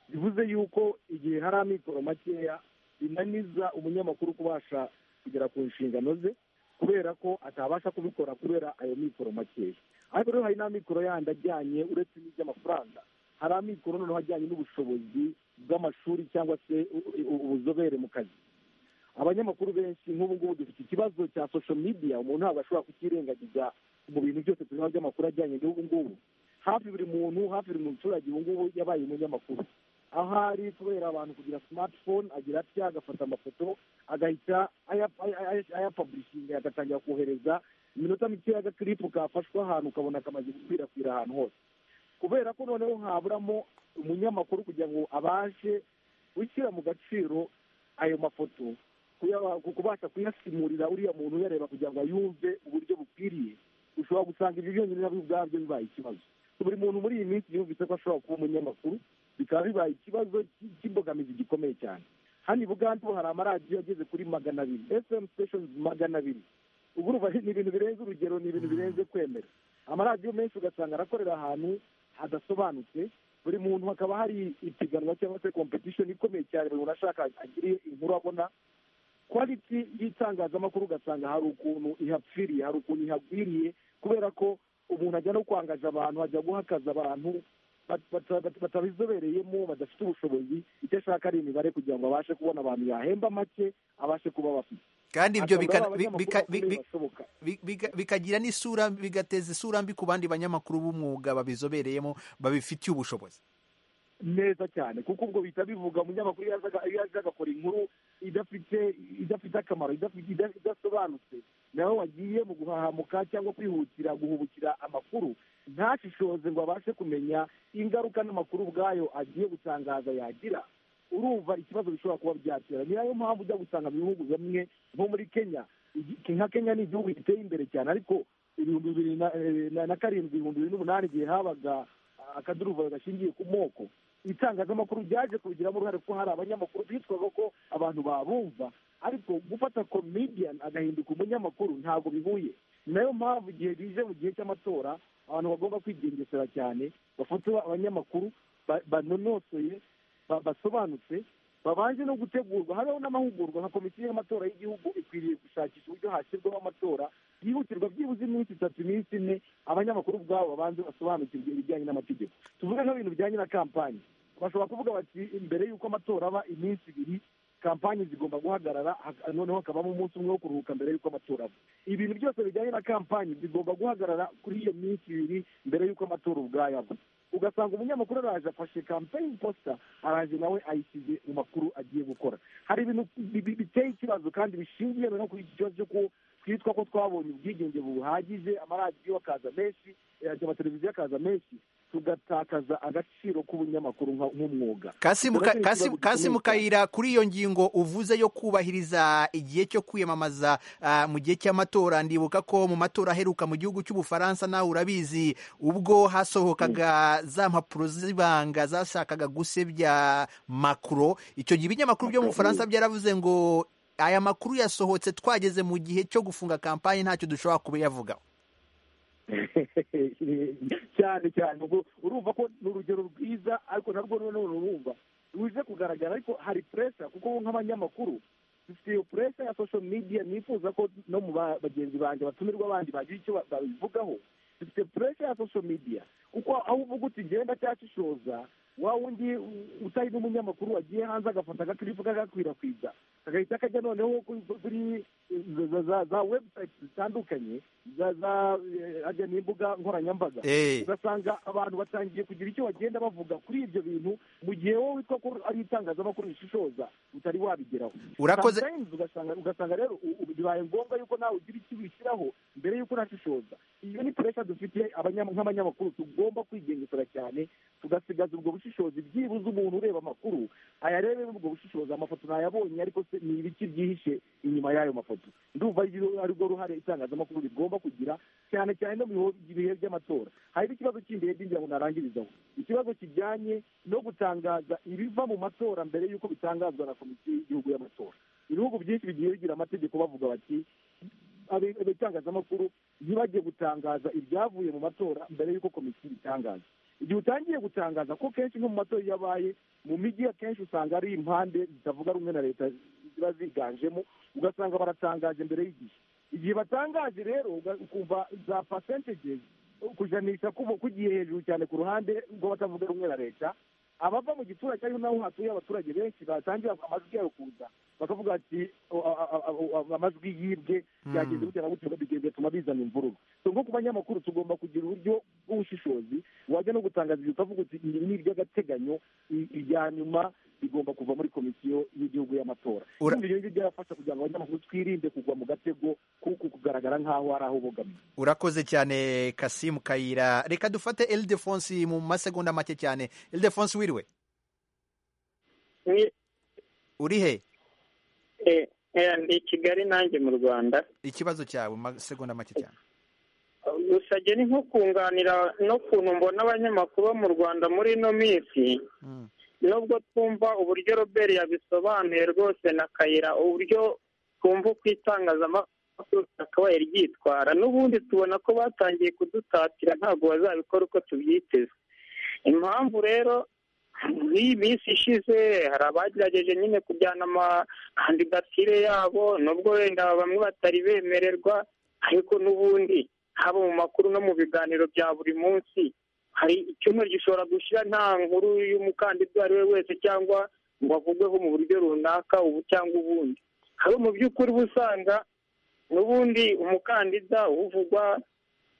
bivuze yuko igihe hari amikoro makeya binaniza umunyamakuru kubasha kugera ku nshingano ze kubera ko atabasha kubikora kubera ayo mikoro makeya ariko rero hari n'amikoro yandi ajyanye uretse n'iby'amafaranga hari amikoro noneho ajyanye n'ubushobozi bw'amashuri cyangwa se ubuzobere mu kazi abanyamakuru benshi nk'ubu ngubu dufite ikibazo cya sosho midiya umuntu ntabwo ashobora kukirengagiza mu bintu byose tureba by'amakuru ajyanye n'ubu ngubu hafi buri muntu hafi buri muturage ubu ngubu yabaye umunyamakuru aho ari kubera abantu kugira simatifone agira atya agafata amafoto agahita ayapaburishinga agatangira kohereza iminota mikeya agakiripu kafashwe ahantu ukabona kamaze gukwirakwira ahantu hose kubera ko noneho haburamo umunyamakuru kugira ngo abashe gushyira mu gaciro ayo mafoto kubasha kuyasimurira uriya muntu uyareba kugira ngo ayumve uburyo bukwiriye ushobora gusanga ibyo byonyine nabyo ubwabyo bibaye ikibazo buri muntu muri iyi minsi yumvise ko ashobora kuba umunyamakuru bikaba bibaye ikibazo cy'imbogamizi gikomeye cyane hano i bugande ubu hari amaradiyo ageze kuri magana abiri efemu siteshoni magana abiri ubu ni ibintu birenze urugero ni ibintu birenze kwemera amaradiyo menshi ugasanga arakorera ahantu hadasobanutse buri muntu hakaba hari ipiganwa cyangwa se kompetishoni ikomeye cyane buri muntu ashaka agire inkuru abona kwaliti y'itangazamakuru ugasanga hari ukuntu ihapfiriye hari ukuntu ihagwiriye kubera ko umuntu ajya no kwangaza abantu ajya guhakaza abantu batabizobereyemo badafite ubushobozi icyo ashaka ari imibare kugira ngo abashe kubona abantu yahemba make abashe kuba bafite kandi ibyo bika- Akabura bi- bika- bi- bi- bashoboka. bi- bika- bikagira n'isura bigateza isura mbi ku bandi banyamakuru b'umwuga babizobereyemo babifitiye ubushobozi neza cyane kuko ubwo bihita bivuga umunyamakuru iyo aza aga- iyo aza agakora inkuru idafite idafite akamaro idafite ida- idasobanutse nawe wagiye mu guhahamuka cyangwa kwihutira guhubukira amakuru ntashishoze ngo abashe kumenya ingaruka n'amakuru ubwayo agiye gutangaza yagira urumva ikibazo bishobora kuba byatera ni nayo mpamvu ujya gusanga mu bihugu bimwe nko muri kenya iki- nka kenya ni igihugu giteye imbere cyane ariko ibihumbi bibiri na- eh, na- na karindwi ibihumbi bibiri n'umunani igihe habaga ah, akaduruvayo gashingiye ku moko itangazamakuru ryaje kubigiramo uruhare kuko hari abanyamakuru bitwaga ko abantu babumva ariko gufata comedian agahinduka umunyamakuru ntabwo bihuye ni nayo mpamvu igihe bije mu gihe cy'amatora abantu bagomba kwigengesera cyane bafata abanyamakuru ba- banonosoye ba- basobanutse babanje no gutegurwa habeho n'amahugurwa nka komisiyo y'amatora y'igihugu ikwiriye gushakisha uburyo hashyirwaho amatora yihutirwa byibuze iminsi itatu iminsi ine abanyamakuru ubwabo babanze basobanukirwe ibijyanye n'amategeko tuvuge nk'ibintu bijyanye na kampani bashobora kuvuga bati mbere y'uko amatora aba iminsi ibiri kampani zigomba guhagarara hak- noneho hakabamo umunsi umwe wo kuruhuka mbere y'uko amatora aba ibintu byose bijyanye na kampani bigomba guhagarara kuri iyo minsi ibiri mbere y'uko amatora ubwayo aba ugasanga umunyamakuru araje afashe campaign poster araje nawe ayishyize mu makuru agiye gukora hari ibintu bi- bi- biteye ikibazo kandi bishingiye no kuri iki kibazo cyo ku- twitwa ko twabonye ubwigenge buhagije amaradiyo akaza menshi eh, amateleviziyo akaza menshi tugatakaza agaciro k'ubunyamakuru nka- nk'umwuga kasimu ka- Turabona ikibazo Kasimu- gikomeye kasimu cyane. kayira kuri iyo ngingo uvuze yo kubahiriza igihe cyo kwiyamamaza ah, mu gihe cy'amatora ndibuka ko mu matora aheruka mu gihugu cy'ubufaransa nawe urabizi ubwo hasohokaga za mpapuro z'ibanga zashakaga gusebya makuro icyo gihe ibinyamakuru byo mu bufaransa byaravuze ngo aya makuru yasohotse twageze mu gihe cyo gufunga kampani ntacyo dushobora kubiyavugaho cyane cyane ubwo urumva ko ni urugero rwiza ariko narwo noneho urumva ruje kugaragara ariko hari puresha kuko nk'abanyamakuru dufite iyo puresha ya social media nifuza ko no mu ba- bagenzi banjye batumirwa abandi bagira icyo ba- babivugaho dufite puresha ya social media kuko aho uvuga uti ngenda cyashishoza wa wundi u- utari n'umunyamakuru wagiye hanze agafata agakiripu kagakwirakwiza kagahita kajya noneho kuri kuri za- za- za- za website zitandukanye za za eh, ajya n'imbuga nkoranyambaga Eh. ugasanga abantu batangiye kugira icyo bagenda bavuga kuri ibyo bintu mu gihe wowe witwa ko ari itangazamakuru rishishoza utari wabigeraho Urakoze. Sometimes ugasanga ugasanga rero u- u- bibaye ngombwa yuko nawe ugira icyo wishyiraho mbere yuko unashishoza iyo ni puresha dufite abanyam- nk'abanyamakuru tugomba kwigengesera cyane tugasigaza ubwo bushishozi byibuze umuntu ureba amakuru ayarebe ubwo bushishozi amafoto ntayabonye ariko se ni ibiki byihishe inyuma y'ayo mafoto ndumva ari ryo- ari rwo ruhare itangazamakuru rigomba kugira cyane cyane no mu biho- bihe by'amatora hari n'ikibazo cy'imbere by'ingira ngo narangirizaho ikibazo kijyanye no gutangaza ibiva mu matora mbere y'uko bitangazwa na komisiyo y'igihugu y'amatora ibihugu byinshi bigiye bigira amategeko bavuga bati abe- abatangazamakuru ntibajye gutangaza ibyavuye mu matora mbere y'uko komisiyo ibitangaza igihe utangiye gutangaza ko kenshi nko mu matora iyo abaye mu mijyi akenshi usanga ari impande zitavuga rumwe na leta ziba ziganjemo ugasanga baratangaje mbere y'igihe igihe batangaje rero uga- ukumva za percentages kujanisha kuba- kugiye hejuru cyane ku ruhande rw'abatavuga rumwe na leta abava mu giturage ariho naho hatuye abaturage benshi batangira amajwi yabo kuza bakavuga ati o- a- a- a- amajwi yibwe byagenze gutya na gutya bigenda bituma bizana imvururu so nko ku banyamakuru tugomba kugira uburyo bw'ubushishozi wajya no gutangaza ibyo ukavuga uti ibi ni iby'agateganyo i- ibya nyuma bigomba kuva muri komisiyo y'igihugu y'amatora Ura- Urumva ibyo ngibyo byarafasha kugira ngo abanyamakuru twirinde kugwa mu gatego kuko kugaragara nk'aho hari aho bogamiye urakoze cyane kasimu kayira reka dufate eldefonsi mu masegonda make cyane eldefonsi wiriwe uri he ni i kigali nanjye mu rwanda ikibazo cyawe mu masegonda make cyane gusa njye ni nko kunganira n'ukuntu mbona abanyamakuru bo mu rwanda muri ino minsi nubwo twumva uburyo robert yabisobanuye rwose na kayira uburyo twumva uko itangazamakuru ryakabaye ryitwara n'ubundi tubona ko batangiye kudutatira ntabwo bazabikora uko tubyiteze impamvu rero nk'iyi minsi ishize hari abagerageje nyine kujyana amakandidatire yabo nubwo wenda bamwe batari bemererwa ariko n'ubundi haba mu makuru no mu biganiro bya buri munsi hari icyumweru gishobora gushyira nta nkuru y'umukandida uwo ari we wese cyangwa ngo avugweho mu buryo runaka ubu cyangwa ubundi hari mu by'ukuri uba usanga n'ubundi umukandida uvugwa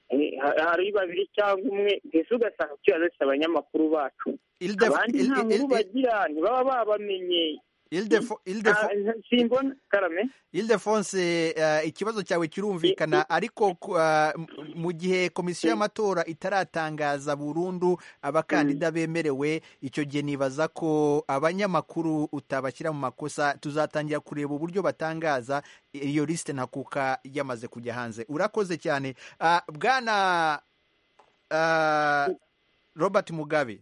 eh, ha- hari babiri cyangwa umwe mbese ugasanga kiraretse abanyamakuru bacu Ildef- abandi Il- nta Il- nkuru Il- bagira ntibaba babamenye Ildefo- Ildefo- Ah, simbona karame Ildefonse eh, ikibazo cyawe kirumvikana ariko ku- eh, m- mu gihe komisiyo y'amatora itaratangaza burundu abakandida bemerewe icyo gihe nibaza ko abanyamakuru utabashyira mu makosa tuzatangira kureba uburyo batangaza iyo lisite ntakuka yamaze kujya hanze urakoze cyane Ah, bwana ah, Robert Mugabe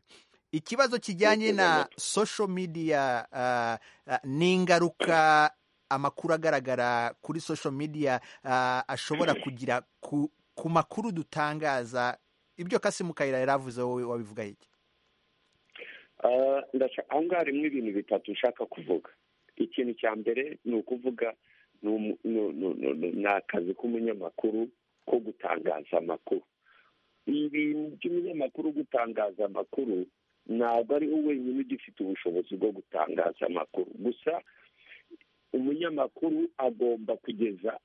ikibazo kijyanye na social media ah, ah, n'ingaruka amakuru agaragara kuri social media ah, ashobora kugira ku, ku makuru dutangaza ibyo kasimu kayira yari avuze wowe wabivuga iki Ah, ndashaka- aho ngaho harimo ibintu bitatu nshaka kuvuga ikintu cya mbere ni ukuvuga ni umu- ni- ni- ni- ni- ni akazi k'umunyamakuru ko gutangaza amakuru ibintu by'umunyamakuru gutangaza amakuru ntabwo ari we wenyine ugifite ubushobozi bwo gutangaza amakuru gusa umunyamakuru agomba kugeza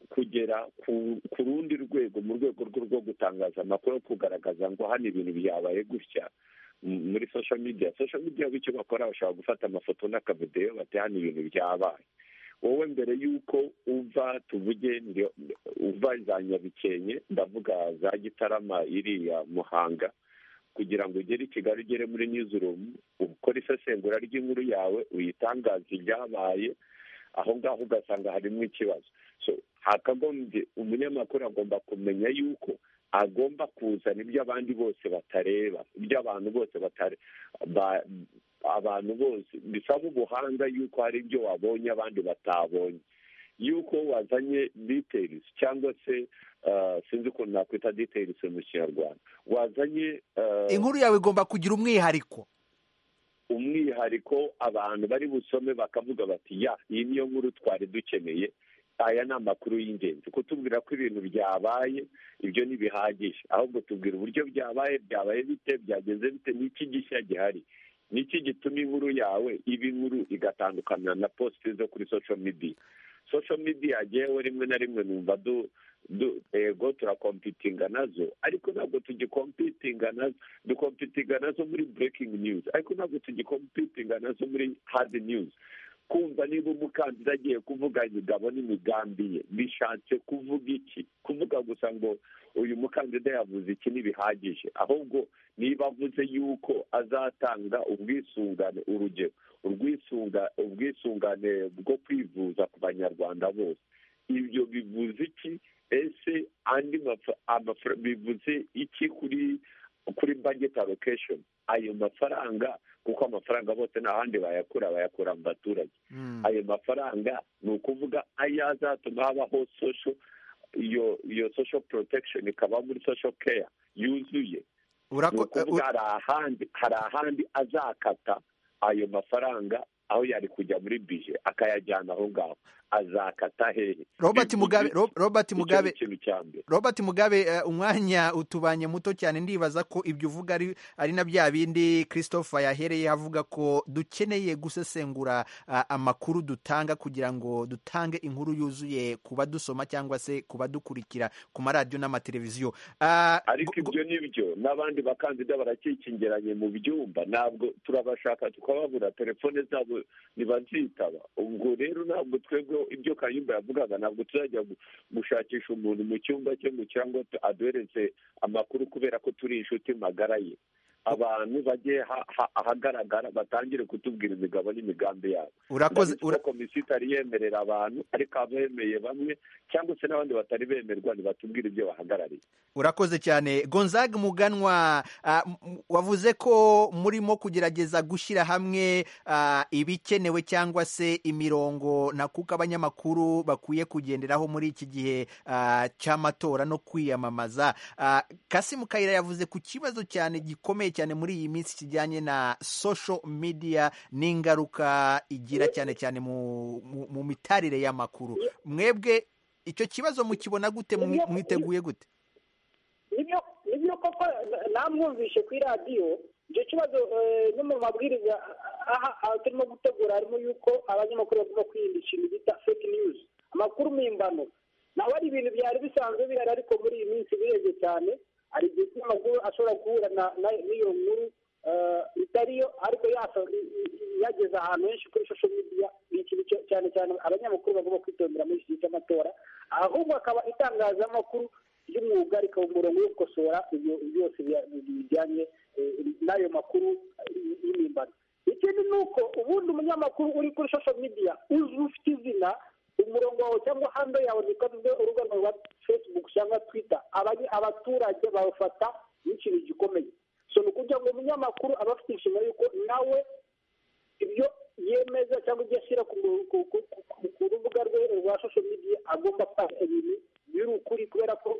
kugera ku ku rundi rwego mu rwego rwo rwo gutangaza amakuru kugaragaza ngo hano ibintu byabaye gutya m- muri social media social media bityo bakora bashobora gufata amafoto n'akavideyo bati hano ibintu byabaye wowe mbere y'uko uva tuvuge ndi- uva za nyabikenke ndavuga za gitarama iriya muhanga kugira ngo ugere i kigali ugere muri newsroom ukore isesengura ry'inkuru yawe uyitangaze ibyabaye aho ngaho ugasanga harimo ikibazo so hakagombye umunyamakuru agomba kumenya yuko agomba kuzana ibyo abandi bose batareba ibyo abantu bose batare ba- abantu bose bisaba ubuhanga yuko hari ibyo wabonye abandi batabonye yuko wazanye details cyangwa se ah, sinzi ukuntu nakwita details mu kinyarwanda wazanye ah, inkuru yawe igomba kugira umwihariko umwihariko abantu bari busome bakavuga bati ya iyi niyo nkuru twari dukeneye aya ni amakuru y'ingenzi kutubwira ko ibintu byabaye ibyo ntibihagije ahubwo tubwira uburyo byabaye byabaye bite byagenze bite n'iki gishya gihari niki gituma inkuru yawe iba inkuru igatandukana na posite zo kuri social media social media yewe rimwe na rimwe numva du du- ego turakompitinga nazo ariko ntabwo tugikompitinga nazo dukompitinga nazo muri breaking news ariko ntabwo tugikompitinga nazo muri hard news kumva niba umukandida agiye kuvuga imigabo n'imigambi ye bishatse kuvuga iki kuvuga gusa ngo uyu mukandida yavuze iki ntibihagije ahubwo niba avuze yuko azatanga ubwisungane urugero urwisunga ubwisungane bwo kwivuza ku banyarwanda bose ibyo bivuze iki ese andi maf- amafra- bivuze iki kuri kuri budget allocation ayo mafaranga kuko amafaranga bose nta handi bayakura bayakura mu baturage ayo mafaranga ni ukuvuga ayo azatuma habaho social iyo iyo social protection ikaba muri social care yuzuye ni Urako- ukuvuga hari ahandi hari ahandi azakata ayo mafaranga aho yari kujya muri bije akayajyana aho ngaho azakata hehe Robert Bivuze Mugabe iki? Ro- Robert Icyo ni Mugabe ikintu cya mbere Robert Mugabe eh, umwanya utubanye muto cyane ndibaza ko ibyo uvuga ari ari na bya bindi Christopher yahereye avuga ko dukeneye gusesengura ah, amakuru dutanga kugira ngo dutange inkuru yuzuye ku badusoma cyangwa se ku badukurikira ku maradiyo n'amateleviziyo Ah, ariko ibyo ni byo n'abandi bakandida barakikingiranye mu byumba ntabwo turabashaka tukababura telefone zabo ntibazitaba ubwo rero ntabwo twebwe ibyo kayumba yavugaga ntabwo tuzajya gu- gushakisha umuntu mu cyumba cye mu cyangwa tu- aduhereze amakuru kubera ko turi inshuti magara ye abantu bajye ha- ha- ahagaragara batangire kutubwira imigabo n'imigambi yabo Urakoze- Ndabizi ko komisiyo itari yemerera abantu ariko abemeye bamwe cyangwa se n'abandi batari bemerwa ntibatubwire ibyo bahagarariye Urakoze cyane Gonzague Muganwa ah, m- m- wavuze ko murimo kugerageza gushyira hamwe ah, ibikenewe cyangwa se imirongo na kuko abanyamakuru bakwiye kugenderaho muri iki gihe ah, cy'amatora no kwiyamamaza Ah, Kasimu Kayira yavuze ku kibazo cyane gikomeye cyane muri iyi minsi kijyanye na social media n'ingaruka igira cyane cyane mu mu- mu mitarire y'amakuru mwebwe icyo kibazo mukibona gute Mwi- mwiteguye gute nibyo nibyo koko na- namwumvishe ku iradiyo icyo kibazo eh, no mu mabwiriza aha aha turimo gutegura harimo yuko abanyamakuru bagomba kwirinda ikintu bita fake news amakuru mpimbano nawe ari ibintu byari bisanzwe bihari ariko muri iyi minsi birebye cyane hari igihe cy'amakuru ashobora guhura na- na- n'iyo nkuru eh, itariyo ariko yasa- i- i- yageze ahantu henshi kuri social media ni ikintu cya- cyane cyane abanyamakuru bagomba kwitondera muri iki gihe cy'amatora ahubwo akaba itangazamakuru ry'umwuga rikaba umurongo wo gukosora ibyo byose bya- bijyanye eh, n'ayo makuru eh, y'impimbano ikindi ni uko ubundi umunyamakuru uri kuri social media uzi ufite izina umurongo wawe cyangwa hando yawe ni urubuga rwawe rwa facebook cyangwa twitter abanye- abaturage bawufata nk'ikintu gikomeye so ni ukugira ngo umunyamakuru aba afite inshingano y'uko nawe ibyo yemeza cyangwa ibyo ashyira ku mu- ku- ku- ku- ku- ku rubuga rwe rwa social media agomba kwaka ibintu biri ukuri kubera ko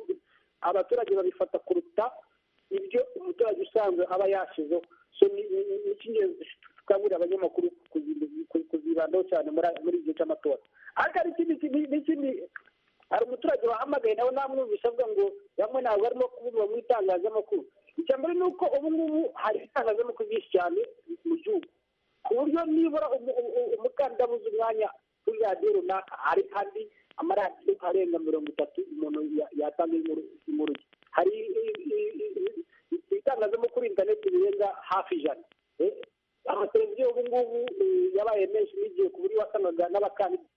abaturage babifata kuruta ibyo umuturage usanzwe aba yashyizeho so ni ni- ni- ni icy'ingenzi tukaburira abanyamakuru kuzi- ku- kuzibandaho cyane muri aya- muri iki gihe cy'amatora ariko hari ikindi kintu- n'ikindi hari umuturage wahamagaye nawe namwumvise avuga ngo bamwe ntabwo barimo kuvuga mu itangazamakuru icya mbere ni uko ubu ngubu hari itangazamakuru ryinshi cyane mu gihugu ku buryo nibura umu- umu- umu- umukandida abuze umwanya kuri radiyo runaka hari kandi amaradiyo arenga mirongo itatu umuntu ya- yatanga inkuru inkuru ye hari i- i- i- i- itangazamakuru interineti birenga hafi ijana Eh, amateleviziyo ubu ngubu eh, yabaye menshi n'igihe ku buryo wasangaga n'abakandida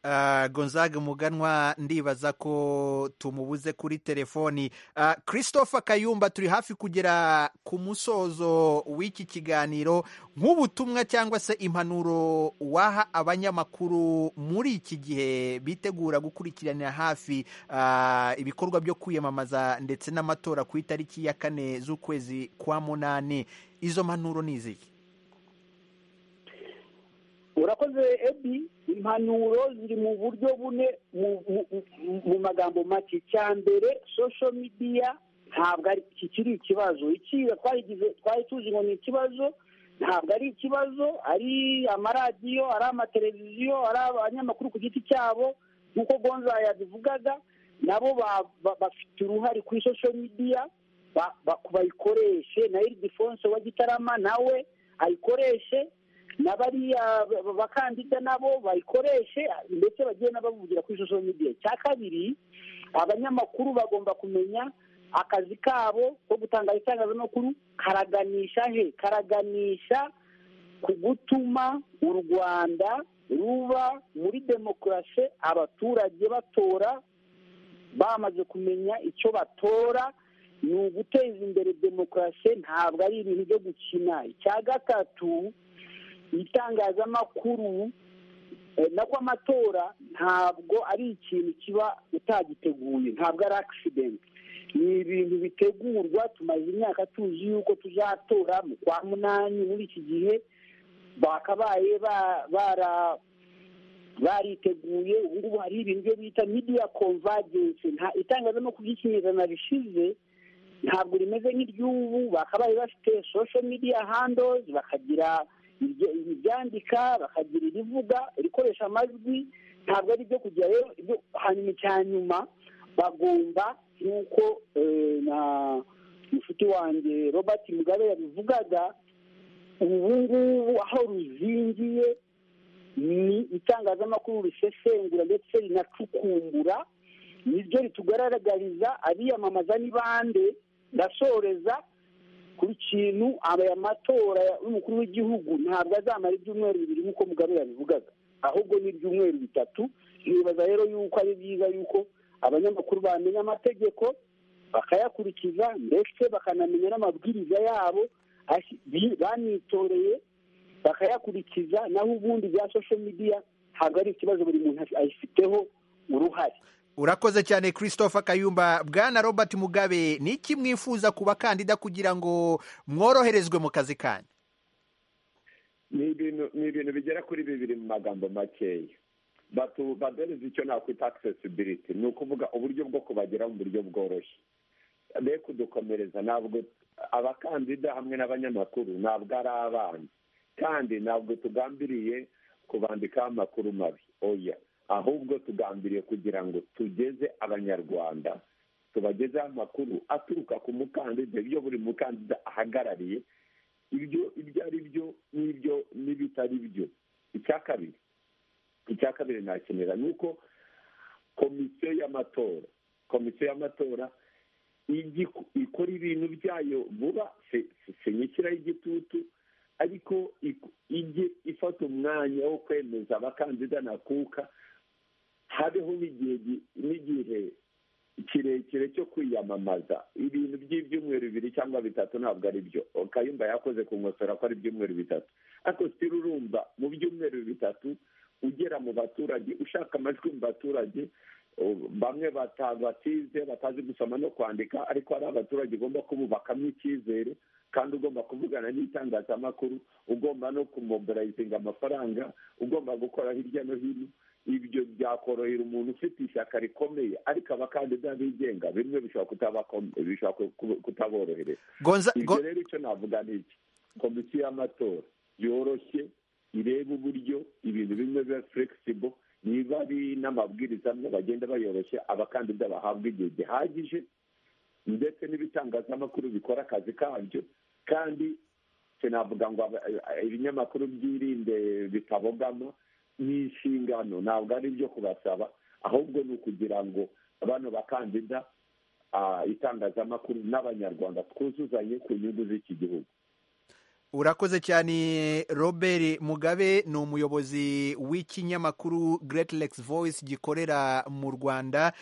Ah, gonzaga muganwa ndibaza ko tumubuze kuri telefoni Ah, christopher kayumba turi hafi kugera ku musozo w'iki kiganiro nk'ubutumwa cyangwa se impanuro waha abanyamakuru muri iki gihe bitegura gukurikiranira hafi ah, ibikorwa byo kwiyamamaza ndetse n'amatora ku itariki ya kane z'ukwezi kwa munani izo mpanuro ni izihe urakoze ebi impanuro ziri mu buryo bune mu- mu- mu- mu magambo make cya mbere social media ntabwo ari kikiri ikibazo ikiga twayigize twari tuzi ngo ni ikibazo ntabwo ari ikibazo ari amaradiyo ari amateleviziyo ari abanyamakuru ku giti cyabo nk'uko gonza yabivugaga nabo ba- ba- bafite uruhare kuri social media ba- ba- bayikoreshe na iridifonse wa gitarama nawe ayikoreshe na bariya ba- ba- bakandida nabo bayikoreshe ndetse bagiye n'abavugira kuri social media cya kabiri abanyamakuru bagomba kumenya akazi kabo ko gutanga itangazamakuru karaganisha he karaganisha ku gutuma u rwanda ruba muri demokarasi abaturage batora bamaze kumenya icyo batora ni uguteza imbere demokarasi ntabwo ari ibintu byo gukina icya gatatu itangazamakuru eh, nako amatora ntabwo ari ikintu kiba utagiteguye ntabwo ari accident ni ibintu bitegurwa tumaze imyaka tuzi yuko tuzatora mu kwa munani muri iki gihe bakabaye ba- bara- bariteguye ubu ngubu hari ibintu byo bita media convergence nta itangazamakuru ry'ikinyejana rishize ntabwo rimeze nk'iry'ubu bakabaye bafite social media handles bakagira ibyo- ibyandika bakagira irivuga irikoresha amajwi ntabwo ari ibyo kugira rero ibyo hanyuma icya nyuma bagomba nk'uko eh, na inshuti wanjye robert mugabe yabivugaga ubu ngubu aho ruzingiye ni itangazamakuru risesengura ndetse rinacukumbura niryo ritugaragariza abiyamamaza ni bande ndasoreza ku kintu aya matora y'umukuru w'igihugu ntabwo azamara ibyumweru bibiri nk'uko mugabe yabivugaga ahubwo ni ibyumweru bitatu nibaza rero yuko ari byiza yuko abanyamakuru bamenya amategeko bakayakurikiza ndetse bakanamenya n'amabwiriza yabo ashi- bi- banitoreye bakayakurikiza naho ubundi bya social media ntabwo ari ikibazo buri muntu ayifiteho uruhare urakoze cyane christopher kayumba bwana robert mugabe ni iki mwifuza ku bakandida kugira ngo mworoherezwe mu kazi kanyu ni ibintu ni ibintu bigera kuri bibiri mu magambo makeya Batu- baduhereza icyo nakwita accessibility ni ukuvuga uburyo bwo kubageraho mu buryo bworoshye be kudukomereza ntabwo abakandida hamwe n'abanyamakuru ntabwo ari abana kandi ntabwo tugambiriye kubandikaho amakuru mabi oya ahubwo tugambiriye kugira ngo tugeze abanyarwanda tubagezeho amakuru aturuka ku mukandida ibyo buri mukandida ahagarariye ibyo ibyo ari byo n'ibyo n'ibitari byo icya kabiri icya kabiri nakenera ni uko komisiyo y'amatora komisiyo y'amatora ikora ibintu byayo vuba sinyikiraho igitutu ariko ijye ifata umwanya wo kwemeza abakandida nakuka habeho n'igihe kirekire cyo kwiyamamaza ibintu by'ibyumweru bibiri cyangwa bitatu ntabwo ari byo kayumba yakoze ku nkosora ko ari ibyumweru bitatu ariko sitiri urumva mu byumweru bitatu ugera mu baturage ushaka amajwi mu baturage bamwe batize batazi gusoma no kwandika ariko hari abaturage ugomba kububakamwo icyizere kandi ugomba kuvugana n'itangazamakuru ugomba no kumoborayizinga amafaranga ugomba gukora hirya no hino ibyo byakorohera umuntu ufite ishyaka rikomeye ariko abakandida bigenga bimwe bishobora kutaborohereza ibyo rero icyo navuga ni iki komisiyo y'amatora yoroshye ireba uburyo ibintu bimwe biba furegisibwo niba ari n'amabwiriza amwe bagenda bayoroshye abakandida bahabwa igihe gihagije ndetse n'ibitangazamakuru bikora akazi kabyo kandi sinavuga ngo ibinyamakuru byirinde bitabogama ni inshingano ntabwo ari ibyo kubasaba ahubwo ni ukugira ngo bano bakandida itangazamakuru n'abanyarwanda twuzuzanye ku nyungu z'iki gihugu urakoze cyane robert mugabe ni umuyobozi w'ikinyamakuru Great Lakes Voice gikorera mu rwanda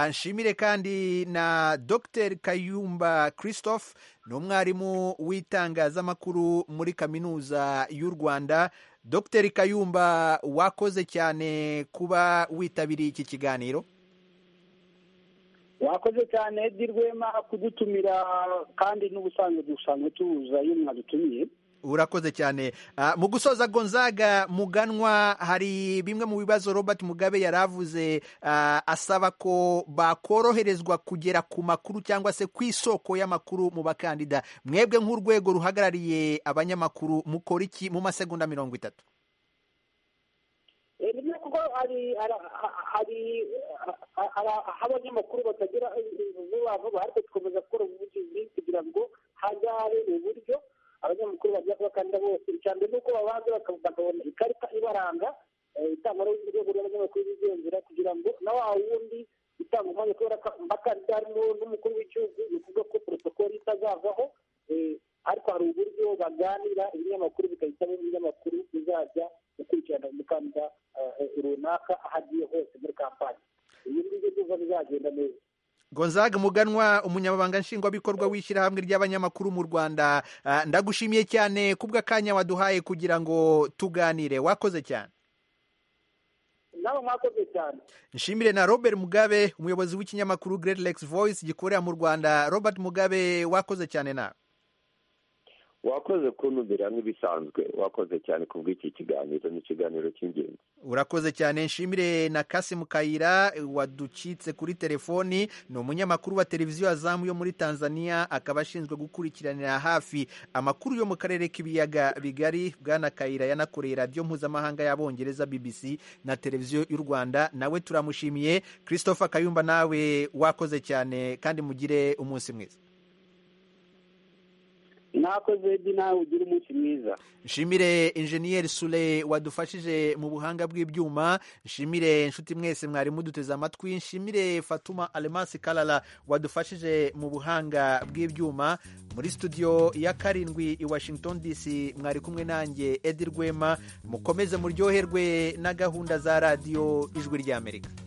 nshimire kandi na dr kayumba christophe ni umwarimu w'itangazamakuru muri kaminuza y'u rwanda dr kayumba wakoze cyane kuba witabiriye iki kiganiro wakoze cyane Edi Rwema kudutumira kandi n'ubusanzwe dusanzwe tuza iyo mwadutumiye urakoze cyane mu gusoza gonzaga muganwa hari bimwe mu bibazo robert mugabe yari avuze asaba ko bakoroherezwa kugera ku makuru cyangwa se ku isoko y'amakuru mu bakandida mwebwe nk'urwego ruhagarariye abanyamakuru mukora iki mu masegonda mirongo itatu kuko hari aho abanyamakuru batagira vuba vuba ariko dukomeza gukora ubuvugizi kugira ngo hagare uburyo abanyamakuru bajya kubakandida bose icya mbere ni uko babanza bakabona ikarita ibaranga itangwa n'urwego rw'abanyamakuru bigenzura kugira ngo na wa wundi itanga umwanya kubera ko bakandida harimo n'umukuru w'igihugu bivuga ko porotokoli itazavaho ariko hari uburyo baganira ibinyamakuru bigahitamo ibinyamakuru bizajya gukurikirana umukandida runaka aho agiye hose muri kampani ibi ngibyo byumva bizagenda neza gonzaga muganwa umunyamabanga nshingwabikorwa w'ishyirahamwe ry'abanyamakuru mu rwanda ndagushimiye cyane kubw'akanya waduhaye kugira ngo tuganire wakoze cyane nawe mwakoze cyane nshimire na robert mugabe umuyobozi w'ikinyamakuru Great Lakes Voice gikorera mu rwanda robert mugabe wakoze cyane nawe wakoze kunubira nk'ibisanzwe wakoze cyane ku bw'iki kiganiro ni ikiganiro cy'ingenzi urakoze cyane nshimire na kasimu kayira waducitse kuri telefoni ni umunyamakuru wa televiziyo azamu yo muri tanzania akaba ashinzwe gukurikiranira hafi amakuru yo mu karere k'ibiyaga bigari bwana kayira yanakoreye radiyo mpuzamahanga y'abongereza bbc na televiziyo y'u rwanda nawe turamushimiye christopher kayumba nawe wakoze cyane kandi mugire umunsi mwiza nakoze edi nawe ugira umunsi mwiza nshimire injeniyeri sure wadufashije mu buhanga bw'ibyuma nshimire inshuti mwese mwari muduteze amatwi nshimire fatuma alemasi karara wadufashije mu buhanga bw'ibyuma muri studio ya karindwi i washington dc mwari kumwe nanjye edi rwema mukomeze muryoherwe na gahunda za radiyo ijwi ry'amerika